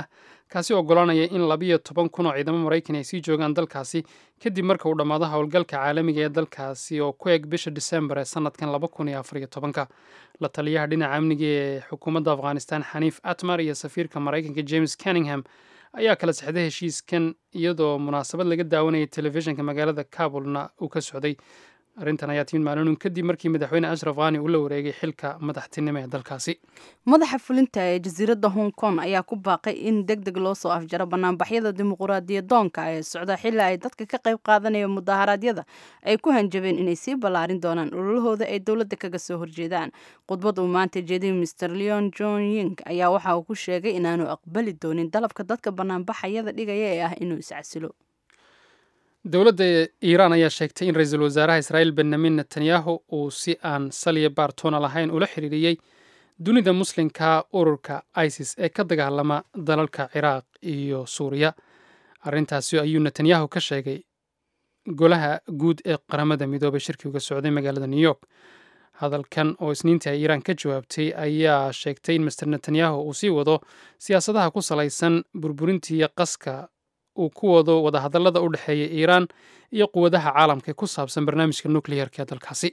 kaasi ogolaanaya in labiyo toban kun oo ciidamo maraykan ay sii joogaan dalkaasi kadib marka uu dhammaado howlgalka caalamiga ee dalkaasi oo ku eg bisha disembar ee sanadkan laba kun iyo afariyo tobanka la taliyaha dhinaca amniga ee xukuumadda afghanistan xaniif atmar iyo safiirka maraykanka james canningham ayaa kala sexday heshiiskan iyadoo munaasabad laga daawanayay telefishinka magaalada kabulna uu ka socday arrintan ayaa timid maalin kadib markii madaxweyne ashraf khani uu la wareegay xilka madaxtinimo ee dalkaasi madaxa fulinta ee jasiiradda hong kong ayaa ku baaqay in deg deg loo soo afjaro banaanbaxyada dimuquraadiyadoonka ee socda xilli ay dadka ka qayb qaadanaya mudaharaadyada ay ku hanjabeen inay sii ballaarin doonaan ololahooda ay dowladda kaga soo horjeedaan khudbad uu maanta jeediyay mr leon john ying ayaa waxa uu ku sheegay inaanu aqbali doonin dalabka dadka banaanbaxayada dhigaya ee ah inuu iscasilo dowladda iiraan ayaa sheegtay in ra-iisul wasaaraha israa'iil benyamin netanyahu uu si aan saliya baartoona lahayn ula xiriiriyey dunida muslimka ururka isis ee ka dagaalama dalalka ciraaq iyo suuriya arrintaasi ayuu netanyahu ka sheegay golaha guud ee qaramada midoobay shirkii uga socday magaalada new york hadalkan oo isniintii ay iiraan ka jawaabtay ayaa sheegtay in master netanyahu uu sii wado siyaasadaha ku salaysan burburintiiyo qaska uu ku wado wadahadallada u dhexeeya iiraan iyo quwadaha caalamka ee ku saabsan barnaamijka nukleyarka ee dalkaasi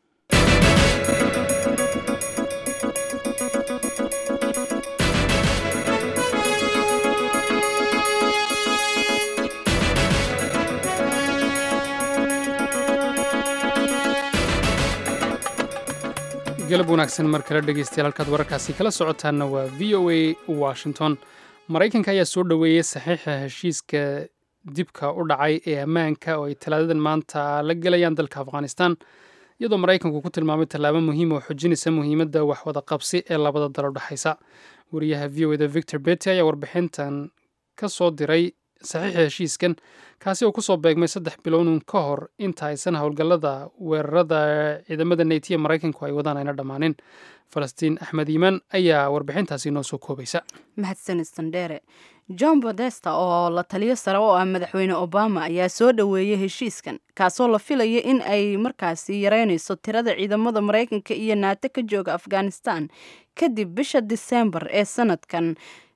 galab wanaagsan mar kale dhegeystayaal halkaad wararkaasi kala socotaanna waa v o a washington maraykanka ayaa soo dhoweeyey saxiixa heshiiska dibka u dhacay ee ammaanka oo ay talaadadan maanta la gelayaan dalka afghanistan iyadoo maraykanku ku tilmaamay tallaabo muhiim oo xojinaysa muhiimadda waxwada qabsi ee labada dal udhexaysa wariyaha v o eda victor bety ayaa warbixintan ka soo diray saxiixa heshiiskan kaasi oo kusoo beegmay saddex bilownin ka hor inta aysan howlgallada weerarada ciidamada neytiya maraykanku ay wadaan ayna dhammaanin falastiin axmed iimaan ayaa warbixintaasi noo soo koobaysa mahadsanid sandheere john bodesta oo la taliyo sare oo ah madaxweyne obama ayaa soo dhoweeyey heshiiskan kaasoo la filaya in ay markaasi yareynayso tirada ciidamada maraykanka iyo naato ka jooga afghanistan kadib bisha disembar ee sanadkan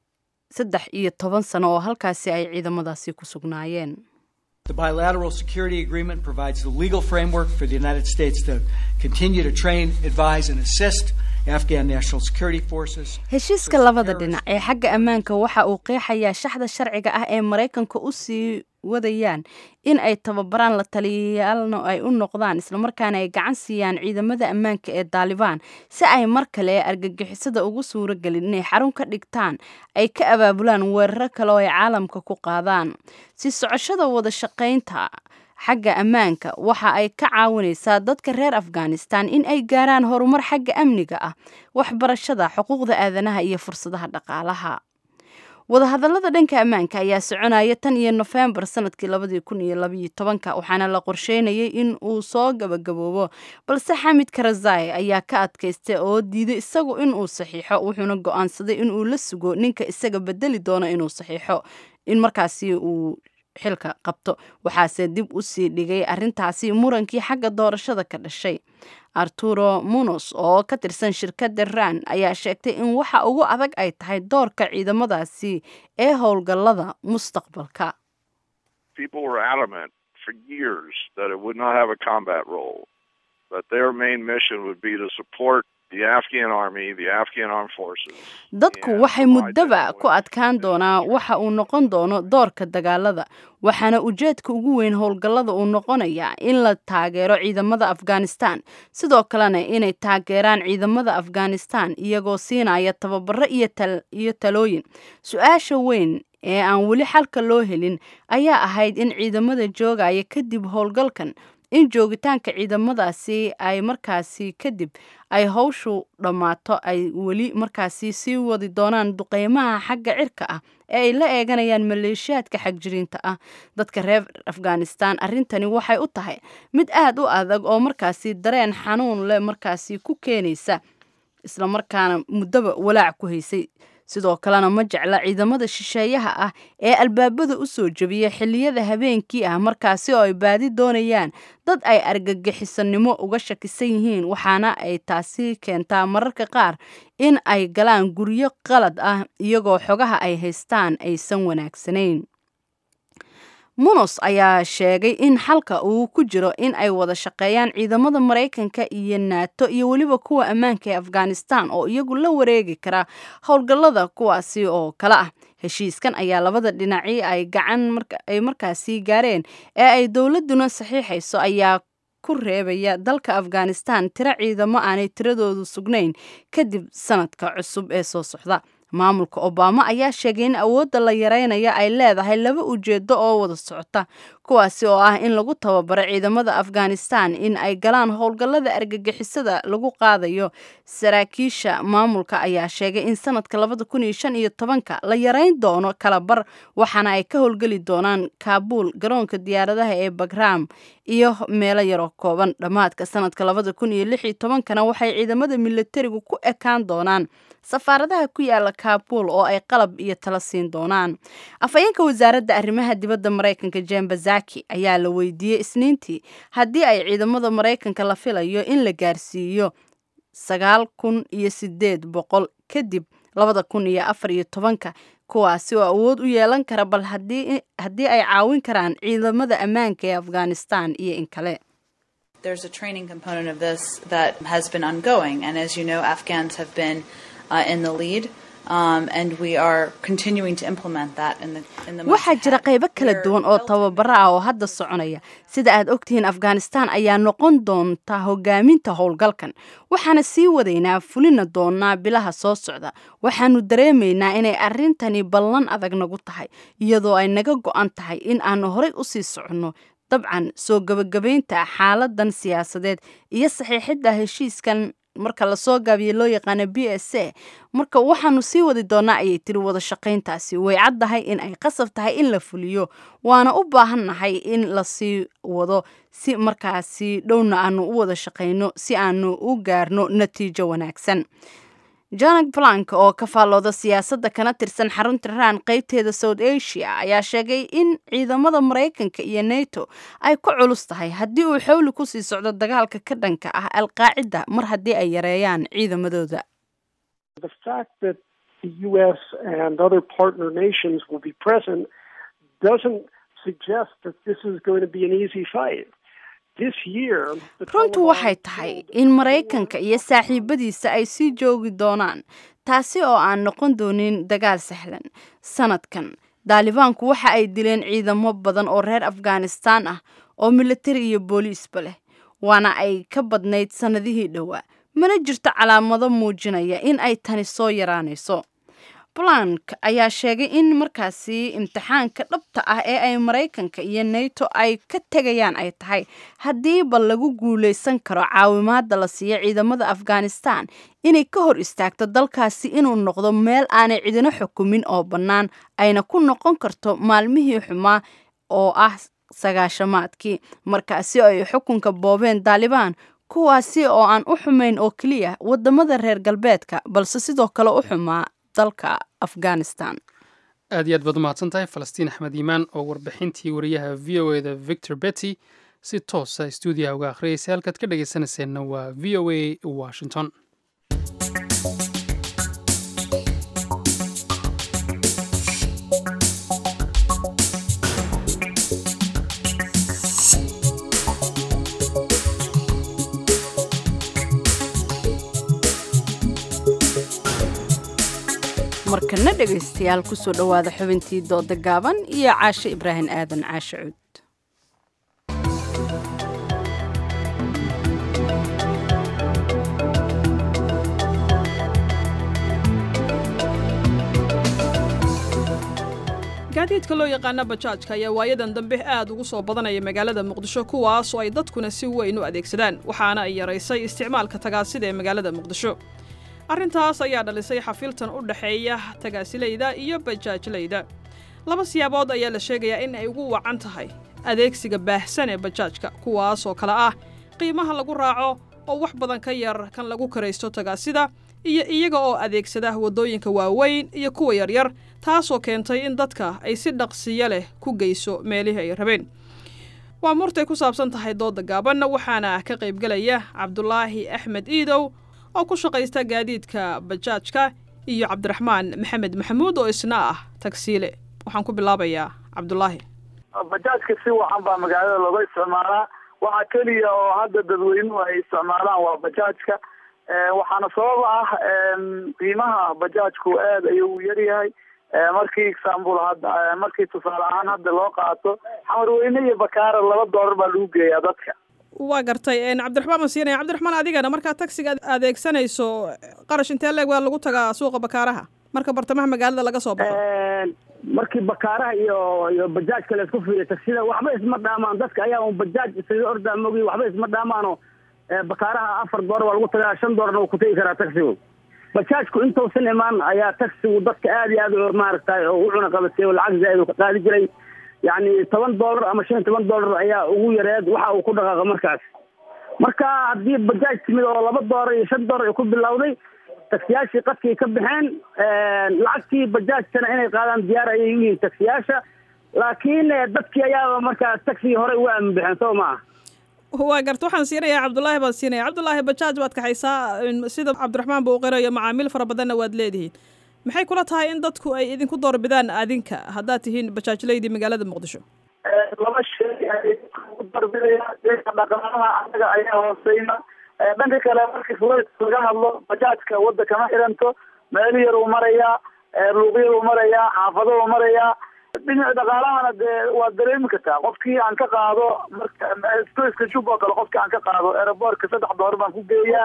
saddex iyo toban sano oo halkaasi ay ciidamadaasi ku sugnaayeen The bilateral security agreement provides the legal framework for the United States to continue to train, advise, and assist Afghan National Security Forces. heshiiska labada dhinac ee xagga ammaanka waxa uu qeexayaa shaxda sharciga ah ee maraykanka u sii wadayaan in ay tababaraan la taliyayaalna ay u noqdaan islamarkaana ay gacan siiyaan ciidamada ammaanka ee daalibaan si ay mar kale ee argagixisada ugu suuro gelin inay xarun ka dhigtaan ay ka abaabulaan weeraro kale oo ay caalamka ku qaadaan si socoshada wada shaqaynta xagga ammaanka waxa ay ka caawinaysaa dadka reer afghanistan in ay gaaraan horumar xagga amniga ah waxbarashada xuquuqda aadanaha iyo fursadaha dhaqaalaha wadahadallada dhanka ammaanka ayaa soconaya tan iyo nofembar sanadkii labadii kun iyo labaiyo tobanka waxaana la qorsheynayay in uu soo gabagaboobo balse xamid karazai ayaa ka adkaystay oo diiday isagu inuu saxiixo wuxuuna go-aansaday inuu la sugo ninka isaga bedeli doono inuu saxiixo in markaasi uu xilka qabto waxaase dib u sii dhigay arrintaasi murankii xagga doorashada ka dhashay arturo munos oo ka tirsan shirkadda ran ayaa sheegtay in waxa ugu adag ay tahay doorka ciidamadaasi ee howlgallada mustaqbalka People were adamant for years that it would not have a combat role, but their main mission would be to support the Afghan army, the Afghan armed forces. dadku waxay muddaba ku adkaan doonaa waxa uu noqon doono doorka dagaalada waxaana ujeedka ugu weyn howlgallada uu noqonayaa in la taageero ciidamada afghanistan sidoo kalena inay taageeraan ciidamada afghanistan iyagoo siinaya tababaro iyo tal- iyo talooyin su-aasha weyn ee aan weli xalka loo helin ayaa ahayd in ciidamada joogaya kadib howlgalkan in joogitaanka ciidamadaasi ay markaasi kadib ay howshu dhammaato ay weli markaasi sii wadi doonaan duqeymaha xagga cirka ah ee ay la eeganayaan maleeshiyaadka xagjiriinta ah dadka reer afghanistan arrintani waxay u tahay mid aada u adag oo markaasi dareen xanuun leh markaasi ku keenaysa islamarkaana muddaba walaac ku haysay sidoo kalena ma jecla ciidamada shisheeyaha ah ee albaabada u soo jebiya xilliyada habeenkii ah markaasi oo ay baadi doonayaan dad ay argagixisanimo uga shakisan yihiin waxaana ay taasi keentaa mararka qaar in ay galaan guryo qalad ah iyagoo xogaha ay haystaan aysan wanaagsanayn munos ayaa sheegay in xalka uu ku jiro in ay wada shaqeeyaan ciidamada maraykanka iyo nato iyo weliba kuwa ammaanka ee afghanistan oo iyagu la wareegi kara howlgallada kuwaasi oo kale ah heshiiskan ayaa labada dhinaci ay gacan ay markaasi gaareen ee ay dowladuna saxiixayso ayaa ku reebaya dalka afghanistan tiro ciidamo aanay tiradoodu sugnayn kadib sanadka cusub ee soo socda maamulka obama ayaa sheegay in awoodda la yareynaya ay leedahay laba ujeedo oo wada socota kuwaasi oo ah in lagu tababaro ciidamada afghanistan in ay galaan howlgallada argagixisada lagu qaadayo saraakiisha maamulka ayaa sheegay in sanadka labada kun iyo shan iyo tobanka la yareyn doono kala bar waxaana ay ka howlgeli doonaan kaabuul garoonka diyaaradaha ee bagram iyo meelo yaroo kooban dhammaadka sanadka labada kun iyo lix iyo tobankana waxay ciidamada militarigu ku ekaan doonaan safaaradaha ku yaala kaabul oo ay qalab iyo tala siin doonaan afhayeenka wasaaradda arrimaha dibadda maraykanka jen bazaki ayaa la weydiiyey isniintii haddii ay ciidamada maraykanka la filayo in la gaarsiiyo sagaal kun iyo sideed boqol kadib labada kun iyo afar iyo tobanka kuwaasi oo awood u yeelan kara bal haddii ay caawin karaan ciidamada ammaanka ee afghanistan iyo in kale There's a training component of this that has been ongoing, and as you know, Afghans have been uh, in the lead. Um, and we are continuing to implement that in the in the months waxaa jira ahead. qaybo kala duwan oo tababaro ah oo hadda soconaya sida aad ogtihiin afghanistan ayaa noqon doonta hogaaminta howlgalkan waxaana sii wadaynaa fulina doonaa bilaha soo socda waxaanu dareemaynaa inay arrintani ballan adag nagu tahay iyadoo ay naga go-an tahay in aanu horey usii soconno dabcan soo gebagabaynta xaaladan siyaasadeed iyo saxiixidda heshiiskan marka lasoo gaabiye loo yaqaano b s a marka waxaanu sii wadi doonaa ayay tiri wada shaqayntaasi way caddahay in ay qasab tahay in la fuliyo waana u baahannahay in lasii wado si markaasi dhowna aanu u wada shaqayno si aanu u gaarno natiijo wanaagsan janak blank oo ka faallooda siyaasadda kana tirsan xarunta raan qeybteeda south asia ayaa sheegay in ciidamada maraykanka iyo nato ay ku culus tahay haddii uu xowli kusii socdo dagaalka ka dhanka ah alqaacida mar haddii ay yareeyaan ciidamadooda The fact that the U.S. and other partner nations will be present doesn't suggest that this is going to be an easy fight. This year, the runtu waxay tahay in maraykanka iyo saaxiibadiisa ay sii joogi doonaan taasi oo aan noqon doonin dagaal sahlan sanadkan daalibaanku waxa ay dileen ciidamo badan oo reer afghanistan ah oo militari iyo booliisba leh waana ay ka badnayd sannadihii dhowaa mana jirto calaamado muujinaya in ay tani soo yaraanayso blank ayaa sheegay in markaasi imtixaanka dhabta ah ee ay maraykanka iyo nato ay ka tegayaan ay tahay haddiiba lagu guulaysan karo caawimaada la siiyo ciidamada afghanistan inay ka hor istaagto dalkaasi inuu noqdo meel aanay cidino xukumin oo bannaan ayna ku noqon karto maalmihii xumaa oo ah sagaashamaadkii markaasi oo ay xukunka boobeen daalibaan kuwaasi oo aan u xumayn oo keliya wadamada reer galbeedka balse sidoo kale u xumaa dalka afghanistan aad iyo aad baad umahadsan tahay falastiin axmed iimaan oo warbixintii wariyaha v o eda victor betty si toosa stuudiyaha uga akhriyaysay halkaad ka dhegaysanayseena waa v o a washington markana dhegaystayaal kusoo dhowaada xubintii dooda gaaban iyo caashe ibraahim aadan caashe cuud gaadiidka loo yaqaana bajaajka ayaa waayadan dambe aad ugu soo badanaya magaalada muqdisho kuwaas oo ay dadkuna si weyn u adeegsadaan waxaana ay yaraysay isticmaalka tagaasida ee magaalada muqdisho arrintaas ayaa dhalisay xafiltan u dhexeeya tagaasilayda iyo bajaajlayda laba siyaabood ayaa la sheegayaa in ay ugu wacan tahay adeegsiga baahsan ee bajaajka kuwaas oo kale ah qiimaha lagu raaco oo wax badan ka yar kan lagu karaysto tagaasida iyo iyaga oo adeegsada waddooyinka waaweyn iyo kuwa yaryar taasoo keentay in dadka ay si dhaqsiyo leh ku geyso meelihii ay rabeen waa murtay ku saabsan tahay dooda gaabanna waxaana ka qaybgelaya cabdulaahi axmed iidow oo ku shaqaysta gaadiidka bajaajka iyo cabdiraxmaan maxamed maxamuud oo isna ah tagsiile waxaan ku bilaabayaa cabdulaahi bajaajka si wacan baa magaalada looga isticmaalaa waxaa keliya oo hadda dadweynuhu ay isticmaalaan waa bajaajka waxaana sabab ah qiimaha bajaajku aad ayuu u yaryahay markii example hadda markii tusaale ahaan hadda loo qaato xamarweyne iyo bakaara laba doolar baa lagu geeyaa dadka waa gartay cabdiraxmaan ma siinaya cabdiraxmaan adigana markaa taxiga adeegsanayso qarash intee leeg waa lagu tagaa suuqa bakaaraha marka bartamaha magaalada laga soo baxo markii bakaaraha iyo iyo bajaajka la isku fiiriyo tagsida waxba isma dhaamaan dadka ayaa un bajaaj isaga ordaa mogi waxba isma dhaamaano bakaaraha afar doolar waa lagu tagaa shan doolarna wuu ku tegi karaa taxigu bajaajku intausan imaan ayaa taxigu dadka aad iyo aad maaragtay oo u cuna qabatay oo lacag zaaid ka qaadi jiray yacni toban doolar ama shan iyo toban doolar ayaa ugu yareed waxa uu ku dhaqaaqa markaas marka haddii bajaaj timid oo laba doolar iyo shan doolar ay ku bilowday taksiyaashii qadkii ka baxeen lacagtii bajaajtana inay qaadaan diyaar ayay u yihiin taksiyaasha laakiin dadkii ayaaba markaas taxigii hore uga aamin baxeen soo maaha waa garta waxaan siinayaa cabdulaahi baan siinaya cabdulaahi bajaaj baad kaxaysaa sida cabdiraxmaan buu qirayo macaamiil fara badanna waad leedihiin maxay kula tahay in dadku ay idinku doorbidaan adinka haddaad tihiin bajaajlaydii magaalada muqdisho laba shay ay ku darbidaya dhanka dhaqaalaha anaga ayaa hooseyna dhanka kale markii fulayska laga hadlo bajaajka wadda kama xiranto meel yar uu marayaa luuqyar uu marayaa xaafado uu marayaa dhinaca dhaqaalahana dee waad dareemi kartaa qofkii aan ka qaado marka stoyska jub oo kale qofkii aan ka qaado aeroboortka saddex doolar baan ku geeyaa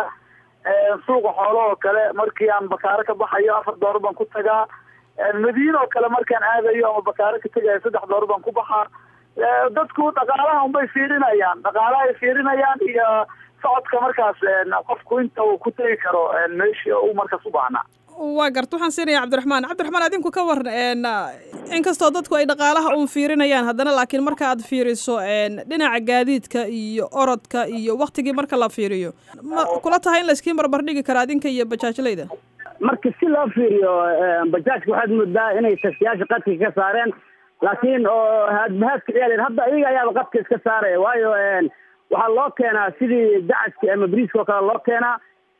suuqa xoolo oo kale markii aan bakaaro ka baxayo afar doolar baan ku tagaa madiina oo kale markaan aadayo ama bakaaro ka tegayo saddex doolar baan ku baxaa dadku dhaqaalaha unbay fiirinayaan dhaqaalaha ay fiirinayaan iyo socodka markaas qofku inta uu ku tegi karo meeshii uu markaas u baahnaa waa garta waxaan siinaya cabdiraxmaan cabdiraxmaan adinku ka waran inkastoo dadku ay dhaqaalaha uun fiirinayaan haddana laakiin marka aad fiiriso dhinaca gaadiidka iyo orodka iyo waktigii marka la fiiriyo ma kula tahay in layskii barbardhigi karo adinka iyo bajaajlayda marka si loo fiiriyo bajaajka waxaad moodaa inay taksiyaasha qadka ka saareen laakiin oo haadbahaadka ciyaal hadda iyaga ayaaba qadka iska saaraya waayo waxaa loo keenaa sidii dacadki ama briiska oo kale loo keenaa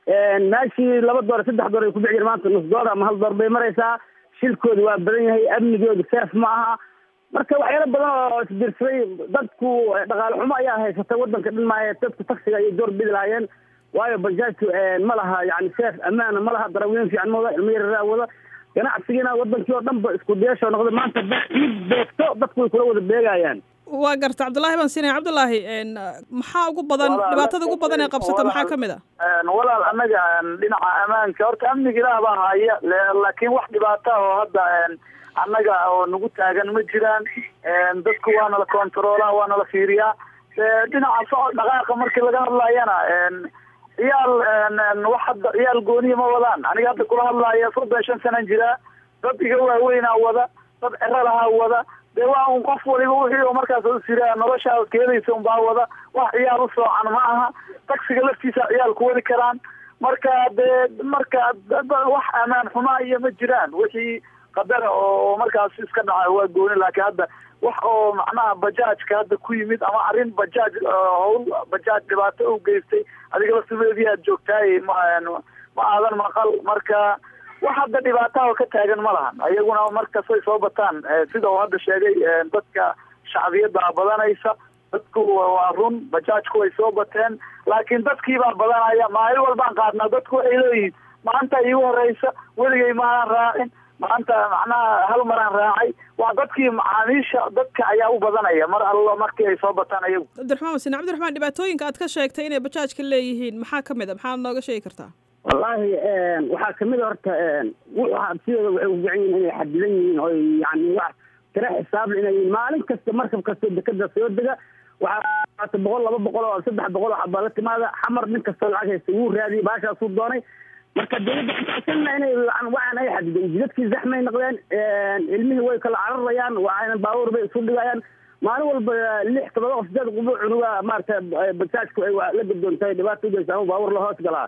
meeshii laba door saddex door ay ku bixi jir maanta nus door ama hal door bay maraysaa shilkooda waa badan yahay amnigooda seef ma aha marka waxyaalo badan oo isbiirsaday dadku dhaqaale xumo ayaa haysata wadanka dhan maayo dadku taksiga ayay door bidi lahaayeen waayo bajaajku ma laha yani seef ammaana ma laha darawiin fiican ma wada ilmo yararaa wada ganacsigiina wadankii oo dhan ba isku dayasho noqday maanta id beegto dadku way kula wada beegayaan waa garta cabdullaahi baan siinaya cabdullaahi maxaa ugu badan dhibaatada ugu badan ee qabsata maxaa ka mid a walaal annaga dhinaca ammaanka horta amniga ilaah baa haya laakiin wax dhibaata oo hadda annaga oo nagu taagan ma jiraan dadku waana la controlaa waana la fiiriyaa dhinaca socod dhaqaaqa markii laga hadlayana ciyaal wax hadda ciyaal gooniya ma wadaan aniga hadda kula hadlaya soddon shan sanan jiraa dad iga waaweynaa wada dad cero lahaa wada dee waa un qof waliba wixii oo markaas u siraa noloshaa keedaysa unbaa wada wax ciyaal u soocan ma aha taksiga laftiisa ciyaal ku wadi karaan marka dee marka wax amaan xumaa iyo ma jiraan wixii qadara oo markaas iska dhaca waa gooni laakiin hadda wax oo macnaha bajaajka hadda ku yimid ama arrin bajaaj hawl bajaaj dhibaato u geystay adiga laftimeedii aad joogtaay ma ma aadan maqal marka wax hadda dhibaataha ka taagan ma lahan ayaguna markastay soo bataan sida uu hadda sheegay dadka shacbiyadda badanaysa dadku waa run bajaajku way soo bateen laakiin dadkiibaa badanaya maalin walbaan qaadnaa dadku waxay leeyihiin maanta iigu horeysa weligay maanan raacin maanta macnaha hal maraan raacay waa dadkii macaamiisha dadka ayaa u badanaya mar allo markii ay soo bataan ayagu cabdiraxmaan wasine cabdiraxmaan dhibaatooyinka aad ka sheegtay inay bajaajka leeyihiin maxaa ka mid a maxaad nooga sheegi kartaa wallaahi waxaa kamid a horta wuxuu sidooda waxay u fican yihin inay xadidan yihiin oo yani wax tira xisaable inay yihiin maalin kasta markab kasta dekada soo dega waxaa boqol laba boqol oo saddex boqol oo xabaa la timaada xamar nin kastoo lacag haysta wuu raadiyay baashaasuu doonay marka dawladda kuasanna inay waxaan ay xadidan jidadkii zaxmay noqdeen ilmihii way kala cararayaan waxayna baabuur bay isu dhigayaan maalin walba lix todoba qof sideed qubo cunuga maarata bajaajku ay la gadoontahay dhibaata ugeysa ama baabuur la hoos galaa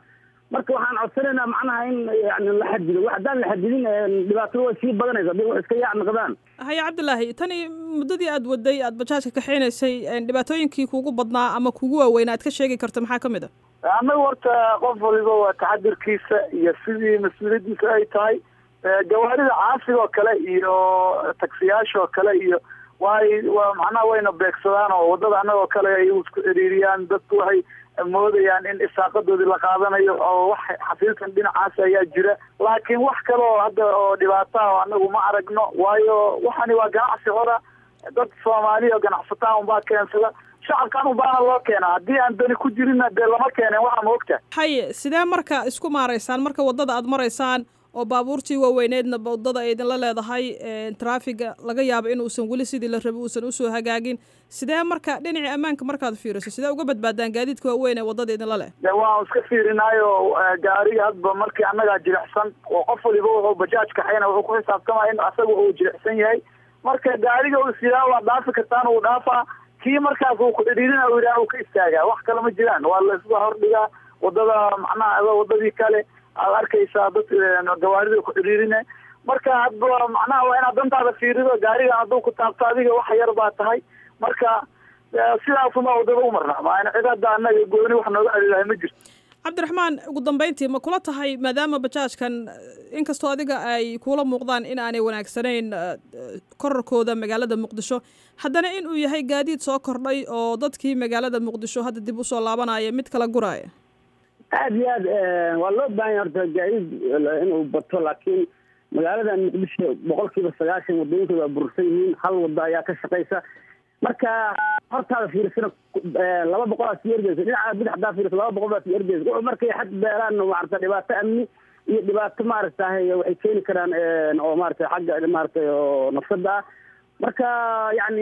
marka waxaan codsanaynaa macnaha in yani la xadido wax haddaan la xadidin dhibaatada way sii badanaysa hadday wax iska yaac noqdaan haya cabdilaahi tani muddadii aad waday aad bajaajka kaxaynaysay dhibaatooyinkii kuugu badnaa ama kuugu waaweynaa aad ka sheegi karto maxaa ka mid a annaga horta qof waliba waa taxadirkiisa iyo sidii mas-uuliyaddiisa ay tahay gawaarida caasiga oo kale iyo taksiyaasha oo kale iyo way waa macnaha wayna beegsadaan oo waddada annagoo kale ay isku ciriiriyaan dadku waxay moodayaan in isaaqadoodii la qaadanayo oo wax xafiilkan dhinacaas ayaa jira laakiin wax kale oo hadda oo dhibaataha oo annagu ma aragno waayo waxani waa ganacsi hora dad soomaaliya oo ganacsataa unbaa keensada shacabkan unbaana loo keenaa haddii aan dani ku jirinna dee lama keeneen waxaa ma ogta haye sidee marka isku maaraysaan marka waddada aad maraysaan oo baabuurtii waaweyneedna waddada ay idinla leedahay traafiga laga yaabo inuusan weli sidii la rabay uusan usoo hagaagin sidee marka dhinacii ammaanka markaad fiiriso sidee uga badbaadaan gaadiidka waaweyn ee waddada idinla leh de waan iska fiirinaayo gaariga hadba markii annagaa jilicsan oo qof waliba wuxuu bajaaj kaxayna wuxuu ku xisaabtamaya in asaga uu jilicsan yahay marka gaariga uu sidaa waa dhaafi kartaan uu dhaafaa kii markaas uu ku cidhiirina uu yidhaha uu ka istaagaa wax kale ma jiraan waa la isla hordhigaa waddada macnaha waddadii kale aad arkaysaa dad gawaarida ku cidhiirine marka hadba macnaha waa inaad dantaada fiirido gaarigan hadduu ku taabto adiga wax yar baa tahay marka sidaasuma waddada u marnaa maana cid hadda annaga gooni wax nooga celilahay ma jirto cabdiraxmaan ugu dambeyntii ma kula tahay maadaama bajaajkan inkastoo adiga ay kuula muuqdaan in aanay wanaagsanayn korarkooda magaalada muqdisho haddana in uu yahay gaadiid soo kordhay oo dadkii magaalada muqdisho hadda dib usoo laabanaya mid kala guraaya aad iyo aad waa loo baahanya horta gaadiid inuu bato laakiin magaaladan muqdisho boqol kiiba sagaashan waddooyinkooda waa burursan yihiin hal waddo ayaa ka shaqaysa marka hortaada fiirsana laba boqol aa sii ergeysa dhinaca bidix hadaa fiirsa laba boqol baa sii ergeysa wuxuu markay xad beelaan maarata dhibaato amni iyo dhibaato maaragtahay waxay keeni karaan oo maarata xagga maaragtay oo nafsada ah marka yani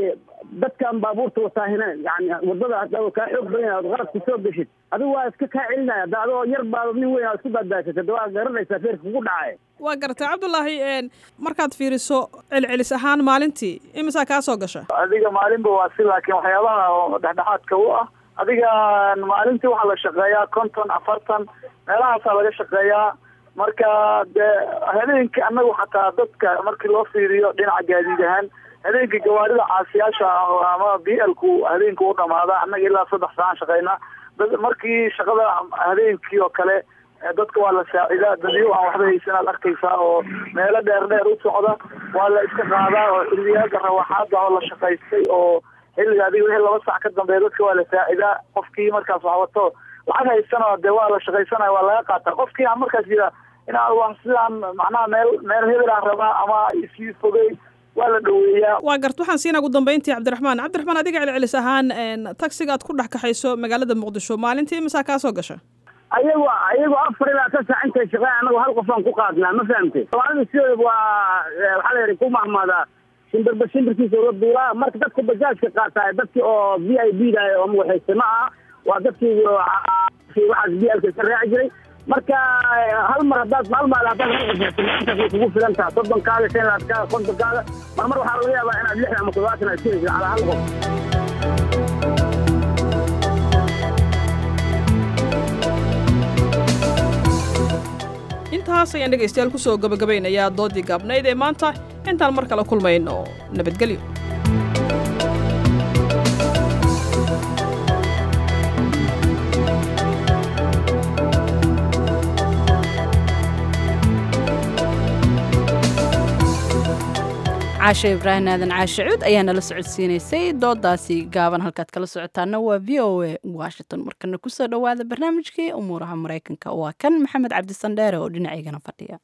dadkan baabuurta wataahina yani wadada hada kaa xoog badan yahay ood qaladku soo geshid adigu waa iska kaa celinaya hadda adoo yar baado nin weyn aad isku baadbaasatay da waa garanaysaa feerka kugu dhacay waa gartay cabdullaahi markaad fiiriso celcelis ahaan maalintii imisaa kaa soo gasha adiga maalinba waa si laakiin waxyaabaha oo dhexdhexaadka u ah adiga maalintii waxaa la shaqeeyaa konton afartan meelahaasaa laga shaqeeyaa marka dee habeenkii annagu xataa dadka markii loo fiiriyo dhinaca gaadiid ahaan habeenkii gawaarida caasiyaasha ama b l ku habeenkii u dhamaada annaga ilaa saddex saacaan shaqeynaa markii shaqada habeenkii oo kale dadka waa la saacidaa dadyo aan waxba haysan aad arkaysaa oo meelo dheer dheer u socda waa la iska qaadaa oo xilliyaada rawaxaada oo la shaqaystay oo xilliga adiga wixii laba sac ka dambeeya dadka waa la saacidaa qofkii markaas wax wato lacag haysana dee waa la shaqaysanaya waa laga qaataa qofkii aan markaas yira inaan wax sidaan macnaha meel meel hebel aan rabaa ama isii fogey waa la dhaweeyaa waa gart waxaan siinaa ugu dambeyntii cabdiraxmaan cabdiraxmaan adiga celcelis ahaan taxiga aad ku dhex kaxayso magaalada muqdisho maalintii imisaa kaa soo gasha ayagu ayagu afar ilaa ka saac intay shaqeyn anagu hal qof aan ku qaadnaa ma fahamtay soomaalida sideeda waa waxaa la yidhi ku mahmaadaa shimbirba shimbirkiisa ula duulaa marka dadka bajaajka qaata dadkii oo v i b da oo magaxaysta ma aha waa dadkii waxaas b lka ka raaci jiray marka hal mar haddaad hal maal haddaad intaas way kugu filan taha soddonkaaga shan laadkaaga kontonkaaga mar mar waxaa laga yaabaa inaad lixdan ama toddobaatan aad jiraysa calaa hal qof intaas ayaan dhegaystayaal ku soo gabagabaynayaa doodii gaabnayd ee maanta intaan mar kale kulmayno nabadgelyo caashe ibraahim aadan caashe cuud ayaa nala socodsiinaysay doodaasi gaaban halkaad kala socotaana waa v o a washington markana kusoo dhowaada barnaamijkii umuuraha maraykanka waa kan maxamed cabdisandheere oo dhinacaygana fadhiya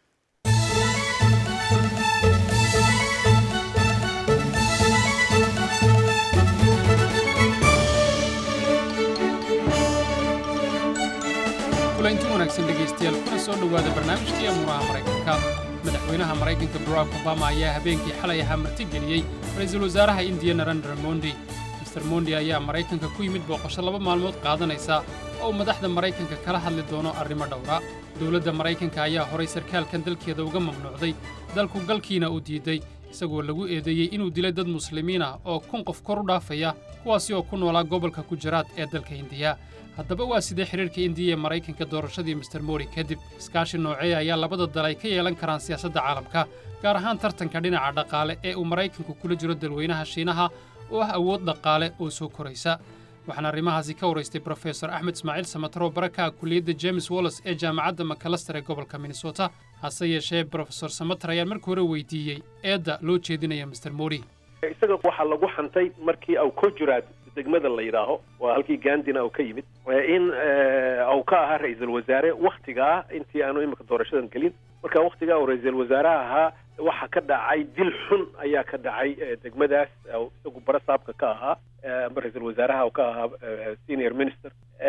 kulanti wanaagsan dhegaystayaal kuna soo dhowaada barnaamijkii amuuraha maraykanka madaxweynaha maraykanka barack obama ayaa habeenkii xalay ahaa martigeliyey ra-iisul wasaaraha indiya narendra mondi master mondi ayaa maraykanka ku yimid booqasho laba maalmood qaadanaysa oo uu madaxda maraykanka kala hadli doono arrimo dhowra dowladda maraykanka ayaa horay sarkaalkan dalkeeda uga mamnuucday dalku galkiina uu diiday isagoo lagu eedeeyey inuu dilay dad muslimiin ah oo kun qof kor u dhaafaya kuwaasi oo ku noolaa gobolka gujaraat ee dalka hindiya haddaba waa sidee xidhiirka indiya ee maraykanka doorashadii master mori kadib iskaashi noocee ayaa labada dal ay ka yeelan karaan siyaasadda caalamka gaar ahaan tartanka dhinaca dhaqaale ee uu maraykanku kula jiro dalweynaha shiinaha oo ah awood dhaqaale oo soo koraysa waxaana arrimahaasi ka waraystay brofesor axmed ismaaciil samataro baraka kuliyadda james wallis ee jaamacadda macalaster ee gobolka minnesota hase yeeshee brofesor samatar ayaan markii hore weydiiyey eedda loo jeedinaya master mori isaga waxaa lagu xantay markii au kojuraad degmada la yidhaaho waa halkii gandina uu ka yimid in uu ka ahaa ra-iisul wasaare waktigaa intii aanu imika doorashadan gelin marka waktigaa uu ra-iisul wasaaraha ahaa waxa ka dhacay dil xun ayaa ka dhacay degmadaas isagu barasaabka ka ahaa ama ra-iisul wasaaraha ka ahaa senior minister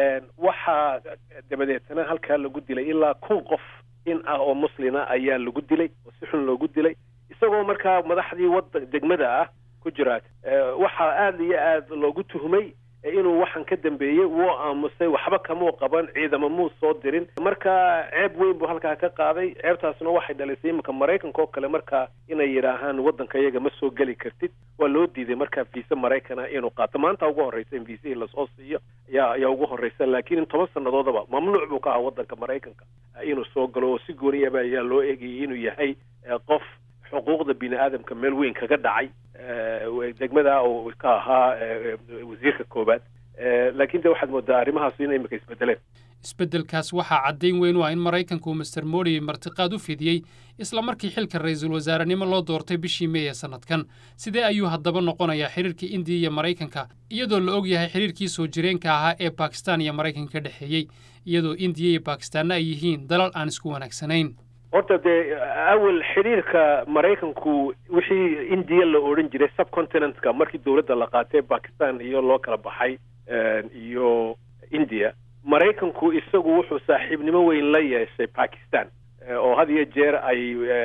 waxaa dabadeetana halkaa lagu dilay ilaa kun qof in ah oo muslina ayaa lagu dilay oo si xun loogu dilay isagoo markaa madaxdii wadan degmada ah ku jiraad waxaa aada iyo aada loogu tuhmay inuu waxaan ka dambeeyey wuu aamusay waxba kamuu qaban ciidamo muu soo dirin marka ceeb weyn buu halkaa ka qaaday ceebtaasna waxay dhalisay iminka maraykanka oo kale markaa inay yidhaahaan waddanka iyaga ma soo geli kartid waa loo diiday markaa viisa maraykana inuu qaato maanta ugu horreysa in viisihii lasoo siiyo ayaa ayaa ugu horreysa laakiin in toban sannadoodaba mamnuuc buu ka ahaa waddanka maraykanka inuu soo galo oo si gooniyaba ayaa loo eegayay inuu yahay qof xuquuqda bini aadamka meel weyn kaga dhacay degmada uu ka ahaa wasiirka koowaad laakiin de waxaad moodaa arrimahaas inay imika isbedeleen isbeddelkaas waxaa caddayn weyn u ah in maraykanku master mori martiqaad u fidiyey isla markii xilka ra-iisul wasaarenimo loo doortay bishii mey ee sannadkan sidee ayuu haddaba noqonayaa xidhiirka indiya iyo maraykanka iyadoo la og yahay xidhiirkii soo jireenka ahaa ee bakistan iyo maraykanka ka dhexeeyey iyadoo indiya iyo bakistaanna ay yihiin dalal aan isku wanaagsanayn horta dee awal xidhiirka maraykanku wixii indiya la odhan jiray subcontinentka markii dowladda la qaatay bakistan iyo loo kala baxay iyo india maraykanku isagu wuxuu saaxiibnimo weyn la yeeshay bakistan oo had iyo jeer ay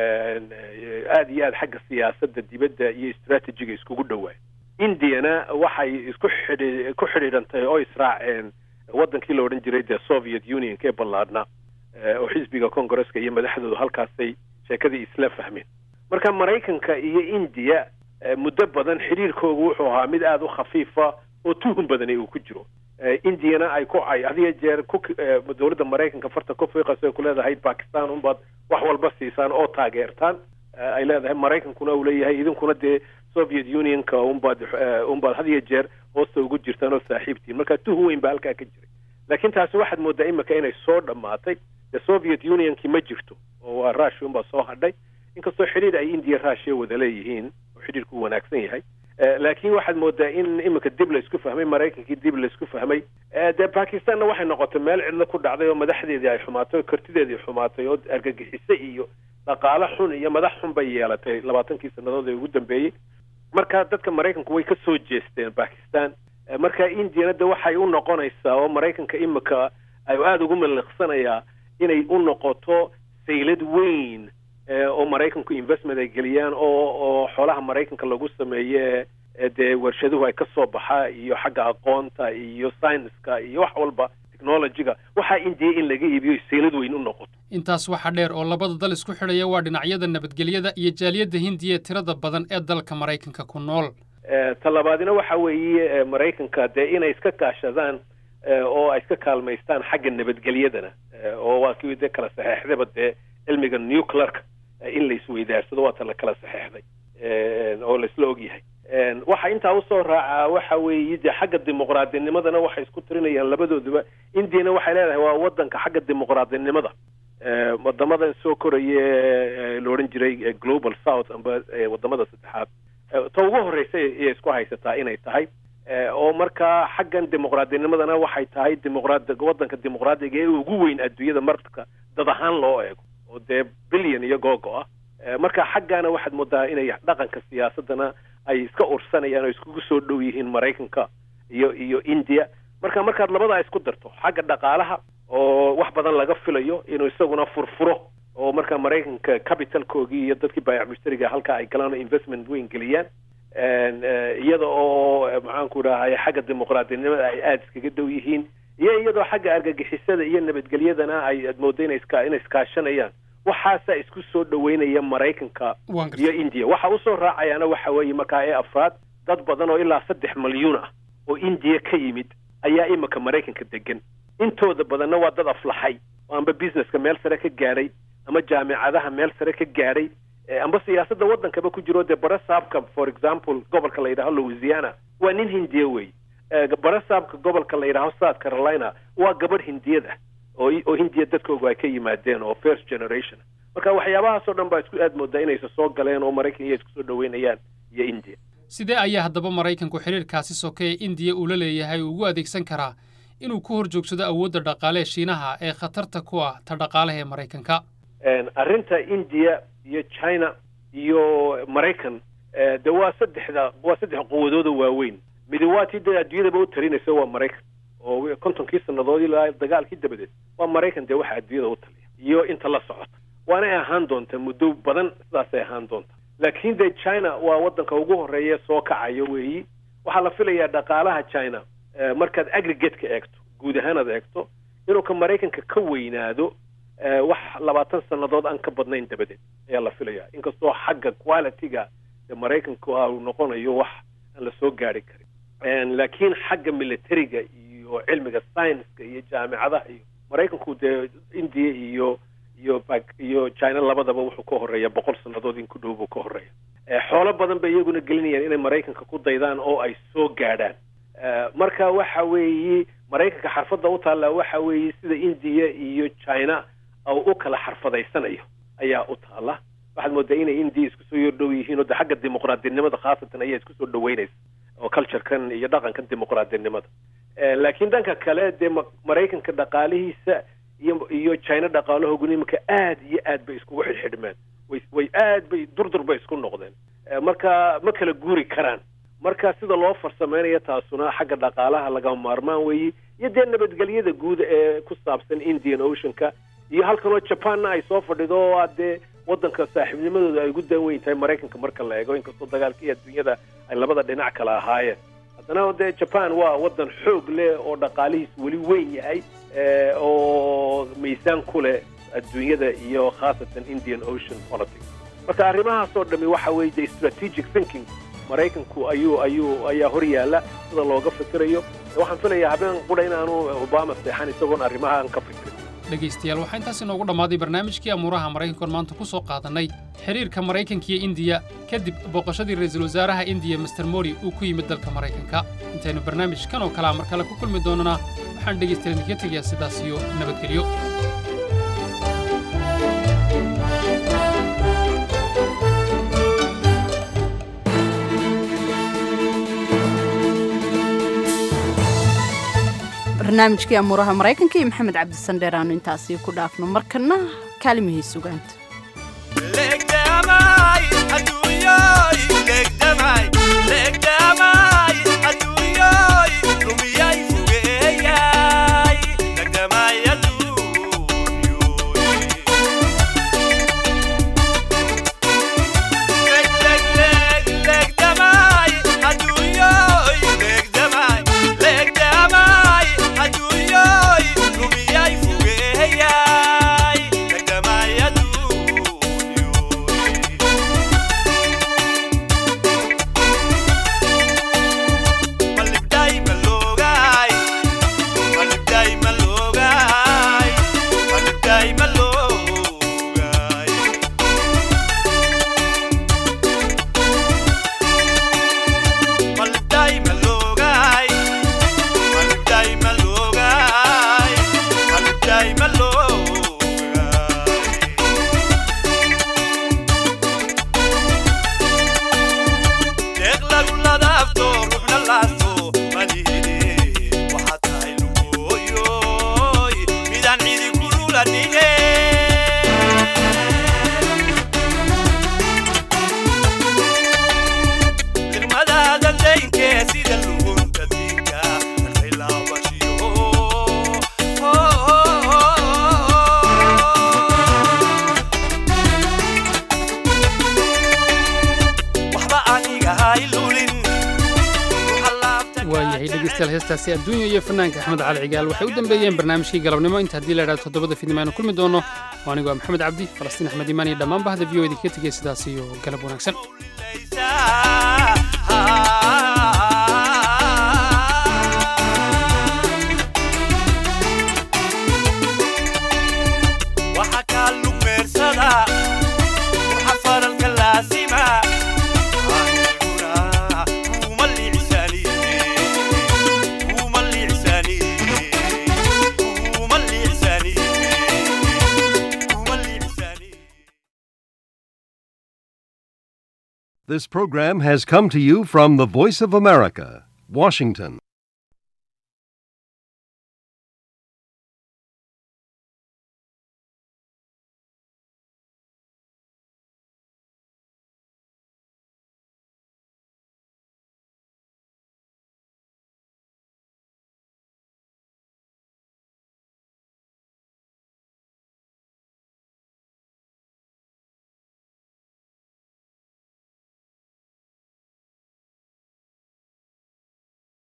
aada iyo aada xagga siyaasadda dibadda iyo istraatijiga iskugu dhowaan indiyana waxay isku xidhi ku xidhiidhantay oo israaceen waddankii la odhan jiray dee soviet unionka ee ballaadhnaa oo xisbiga congaresska iyo madaxdoodu halkaasay sheekadii isla fahmeen marka maraykanka iyo indiya muddo badan xidhiirkoogu wuxuu ahaa mid aada u khafiifa oo tuhun badani uu ku jiro indiyana ay ku ay hadiyo jeer ku dowladda maraykanka farta ku fiiqayso ay ku leedahay bakistan unbaad wax walba siisaan oo taageertaan ay leedahay maraykankuna uu leeyahay idinkuna dee soviet unionka unbaad unbaad hadiyo jeer hoosta ugu jirtaan oo saaxiibtiin marka tuhun weyn baa halkaa ka jiray laakiin taasi waxaad moodaa imika inay soo dhammaatay de soviet unionkii ma jirto oo waa rushia unbaa soo hadhay inkastoo xidhiir ay indiya rushia wada leeyihiin oo xidhiirku uu wanaagsan yahay laakiin waxaad moodaa in imika dib laysku fahmay maraykankii dib laysku fahmay dee bakistanna waxay noqotay meel cidlo ku dhacday oo madaxdeedii ay xumaatay oo kartideedii xumaatay oo argagixise iyo dhaqaale xun iyo madax xun bay yeelatay labaatankii sannadood ee ugu dambeeyey marka dadka maraykanku way ka soo jeesteen bakistan marka indiyana de waxay u noqonaysaa oo maraykanka imika ay aada ugu maliqsanayaa inay u noqoto saylad weyn oo maraykanku investment ay geliyaan oo oo xoolaha maraykanka lagu sameeye dee warshaduhu ay ka soo baxaa iyo xagga aqoonta iyo scienska iyo wax walba technologyga waxaa indiya in laga iibiyo saylad weyn u noqoto intaas waxaa dheer oo labada dal isku xidhaya waa dhinacyada nabadgelyada iyo jaaliyadda hindiya ee tirada badan ee dalka maraykanka ku nool talabaadina waxa weeye maraykanka dee inay iska kaashadaan oo ay iska kaalmaystaan xagga nabadgelyadana oo waa kii dee kala saxeexdayba dee cilmiga nuclearka in la isweydaarsado waata la kala saxeexday oo laisla ogyahay waxa intaa usoo raacaa waxa weeye dee xagga dimuqraadinimadana waxay isku tirinayaan labadooduba indiyana waxay leedahay waa wadanka xagga dimuqraadinimada wadamadan soo koraya la odhan jiray global south amba wadamada saddexaad ta ugu horreysa ayay isku haysataa inay tahay oo markaa xaggan dimuqraadinimadana waxay tahay dimuqraad wadanka dimuqraadiga ee ugu weyn adduunyada marka dad ahaan loo eego oo dee billion iyo googo ah marka xaggaana waxaad moodaa inay dhaqanka siyaasadana ay iska ursanayaan oo iskugu soo dhow yihiin maraykanka iyo iyo india marka markaad labadaa isku darto xagga dhaqaalaha oo wax badan laga filayo inuu isaguna furfuro oo markaa maraykanka capitalkoogii iyo dadkii baayac mushtariga halkaa ay galaan oo investment weyn geliyaan iyada oo maxaanku dhahay xagga dimuqraadinimada ay aada iskaga dhow yihiin iyo iyadoo xagga argagixisada iyo nabadgelyadana ay aad mooda ina iska inay iskaashanayaan waxaasaa isku soo dhoweynaya maraykanka Waan gartay. iyo india waxa usoo raacayaana waxa weeye markaa ee afraad dad badan oo ilaa saddex malyuun ah oo indiya ka yimid ayaa imika maraykanka degan intooda badanna waa dad aflaxay oo amba businesska meel sare ka gaadhay ama jaamicadaha meel sare ka gaadhay eh, amba siyaasadda waddankaba ku jiro dee barasaabka for example gobolka la yidhaaho louisiana waa nin hindiya wey Eh, barasaabka gobolka la yidhaaho south carolina waa gabadh hindiyad ah oo oo hindiya dadkoogu ay ka yimaadeen oo first generation marka waxyaabahaasoo dhan baa isku aad moodaa inaysa soo galeen oo maraykan iyo isku soo dhoweynayaan iyo india sidee ayaa haddaba maraykanku xidhiirkaasi sokeeye indiya uu la leeyahay ugu adeegsan karaa inuu ku hor joogsado awoodda dhaqaale ee shiinaha ee khatarta ku ah ta dhaqaalaha ee maraykanka En, arrinta india iyo china iyo maraykan eh, de waa saddexda waa saddex quwadooda waaweyn midi waa tii dee adduunyadaba u talinaysa waa maraykan oo wi- kontonkii sannadood ilaa dagaalkii dabadeed waa maraykan dee waxa adduunyada u taliya iyo inta la socota waanay ahaan doontaa muddo badan sidaasay ahaan doontaa laakiin dee china waa waddanka ugu horeeya soo kacayo weeyi waxaa la filayaa dhaqaalaha china eh, markaad aggregate-ka eegto guud ahaan aad eegto inuu ka maraykanka ka weynaado eh, wax labaatan sannadood aan ka badnayn dabadeed ayaa la filayaa inkastoo xagga quality-ga ee maraykanku ah uu noqonayo wax aan la soo gaari karin En, laakiin xagga militariga iyo cilmiga science-ka iyo jaamicadaha iyo maraykanku dee india iyo iyo Pak- iyo china labadaba wuxuu ka horeeya boqol sannadood in ku dhow buu ka horeeya Eh, xoolo badan bay iyaguna gelinayaan inay maraykanka ku daydaan oo ay soo gaadhaan Eh, marka waxa weeye maraykanka xarfadda u taallaa waxa weeye sida india iyo china oo u kala xarfadaysanayo ayaa u taalla waxaad moodaa inay india isku soo yordhow yihiin oo de xagga dimuqraadinimada khaasatan ayaa isku soo dhoweynaysa oo culturekan iyo dhaqankan dimuqraadinimada Eh, laakiin dhanka kale dee ma- maraykanka dhaqaalihiisa iyo iyo china dhaqaalahooguna iminka aad iyo aad bay iskugu xidhxidhmeen way way aad bay durdur bay isku noqdeen Eh, marka ma kala guuri karaan marka sida loo farsameynaya taasuna xagga dhaqaalaha lagama maarmaan weeye iyo dee nabadgelyada guud ee ku saabsan indian oceanka iyo halkan oo japanna ay soo fadhido oo ah dee waddanka saaxiibnimadooda ay ugu daan weyn tahay maraykanka marka la eego inkastoo dagaalkii adduunyada ay labada dhinac kala ahaayeen haddana dee japan waa waddan xoog leh oo dhaqaalihiis weli weyn yahay eh, oo miisaan ku leh adduunyada iyo khaasatan indian ocean politics marka arrimahaasoo dhami waxa weeye de strategic thinking maraykanku ayuu ayuu ayaa hor yaalla sida looga fikirayo waxaan filayaa habeen qura inaanu obama seexan isagoon arrimahan ka fikirin dhegaystayaal waxaa intaas inoogu dhammaaday barnaamijkii amuuraha maraykankoon maanta ku soo qaadannay xidhiirka maraykanka iyo indiya kadib booqashadii ra'iisul wasaaraha indiya master mori uu ku yimid dalka maraykanka intaynu barnaamijkan oo kalea mar kale ku kulmi doonana waxaan dhegaystayaal idinka tegayaa sidaas iyo nabadgelyo barnaamijkii amuuraha maraykanka iyo maxamed cabdisandheer aanu intaasi ku dhaafno markana kaalimihii sugaanta Yeah. tahay dhegeystayaal heestaasi adduunya iyo fanaanka axmed cali cigaal waxay u dambeeyeen barnaamijkii galabnimo inta haddii la idhahdo toddobada fiidnimo aynu kulmi doono oo anigu waa maxamed cabdi falastiin axmed imaan iyo dhammaan bahda v o idinkaga tegaya sidaas iyo galab wanaagsan waxa kaa lumeersada waxa faralka laasima aniguna kuma liicsaniye kuma liicsaniye kuma liicsaniye kuma liicsaniye This program has come to you from the Voice of America, Washington.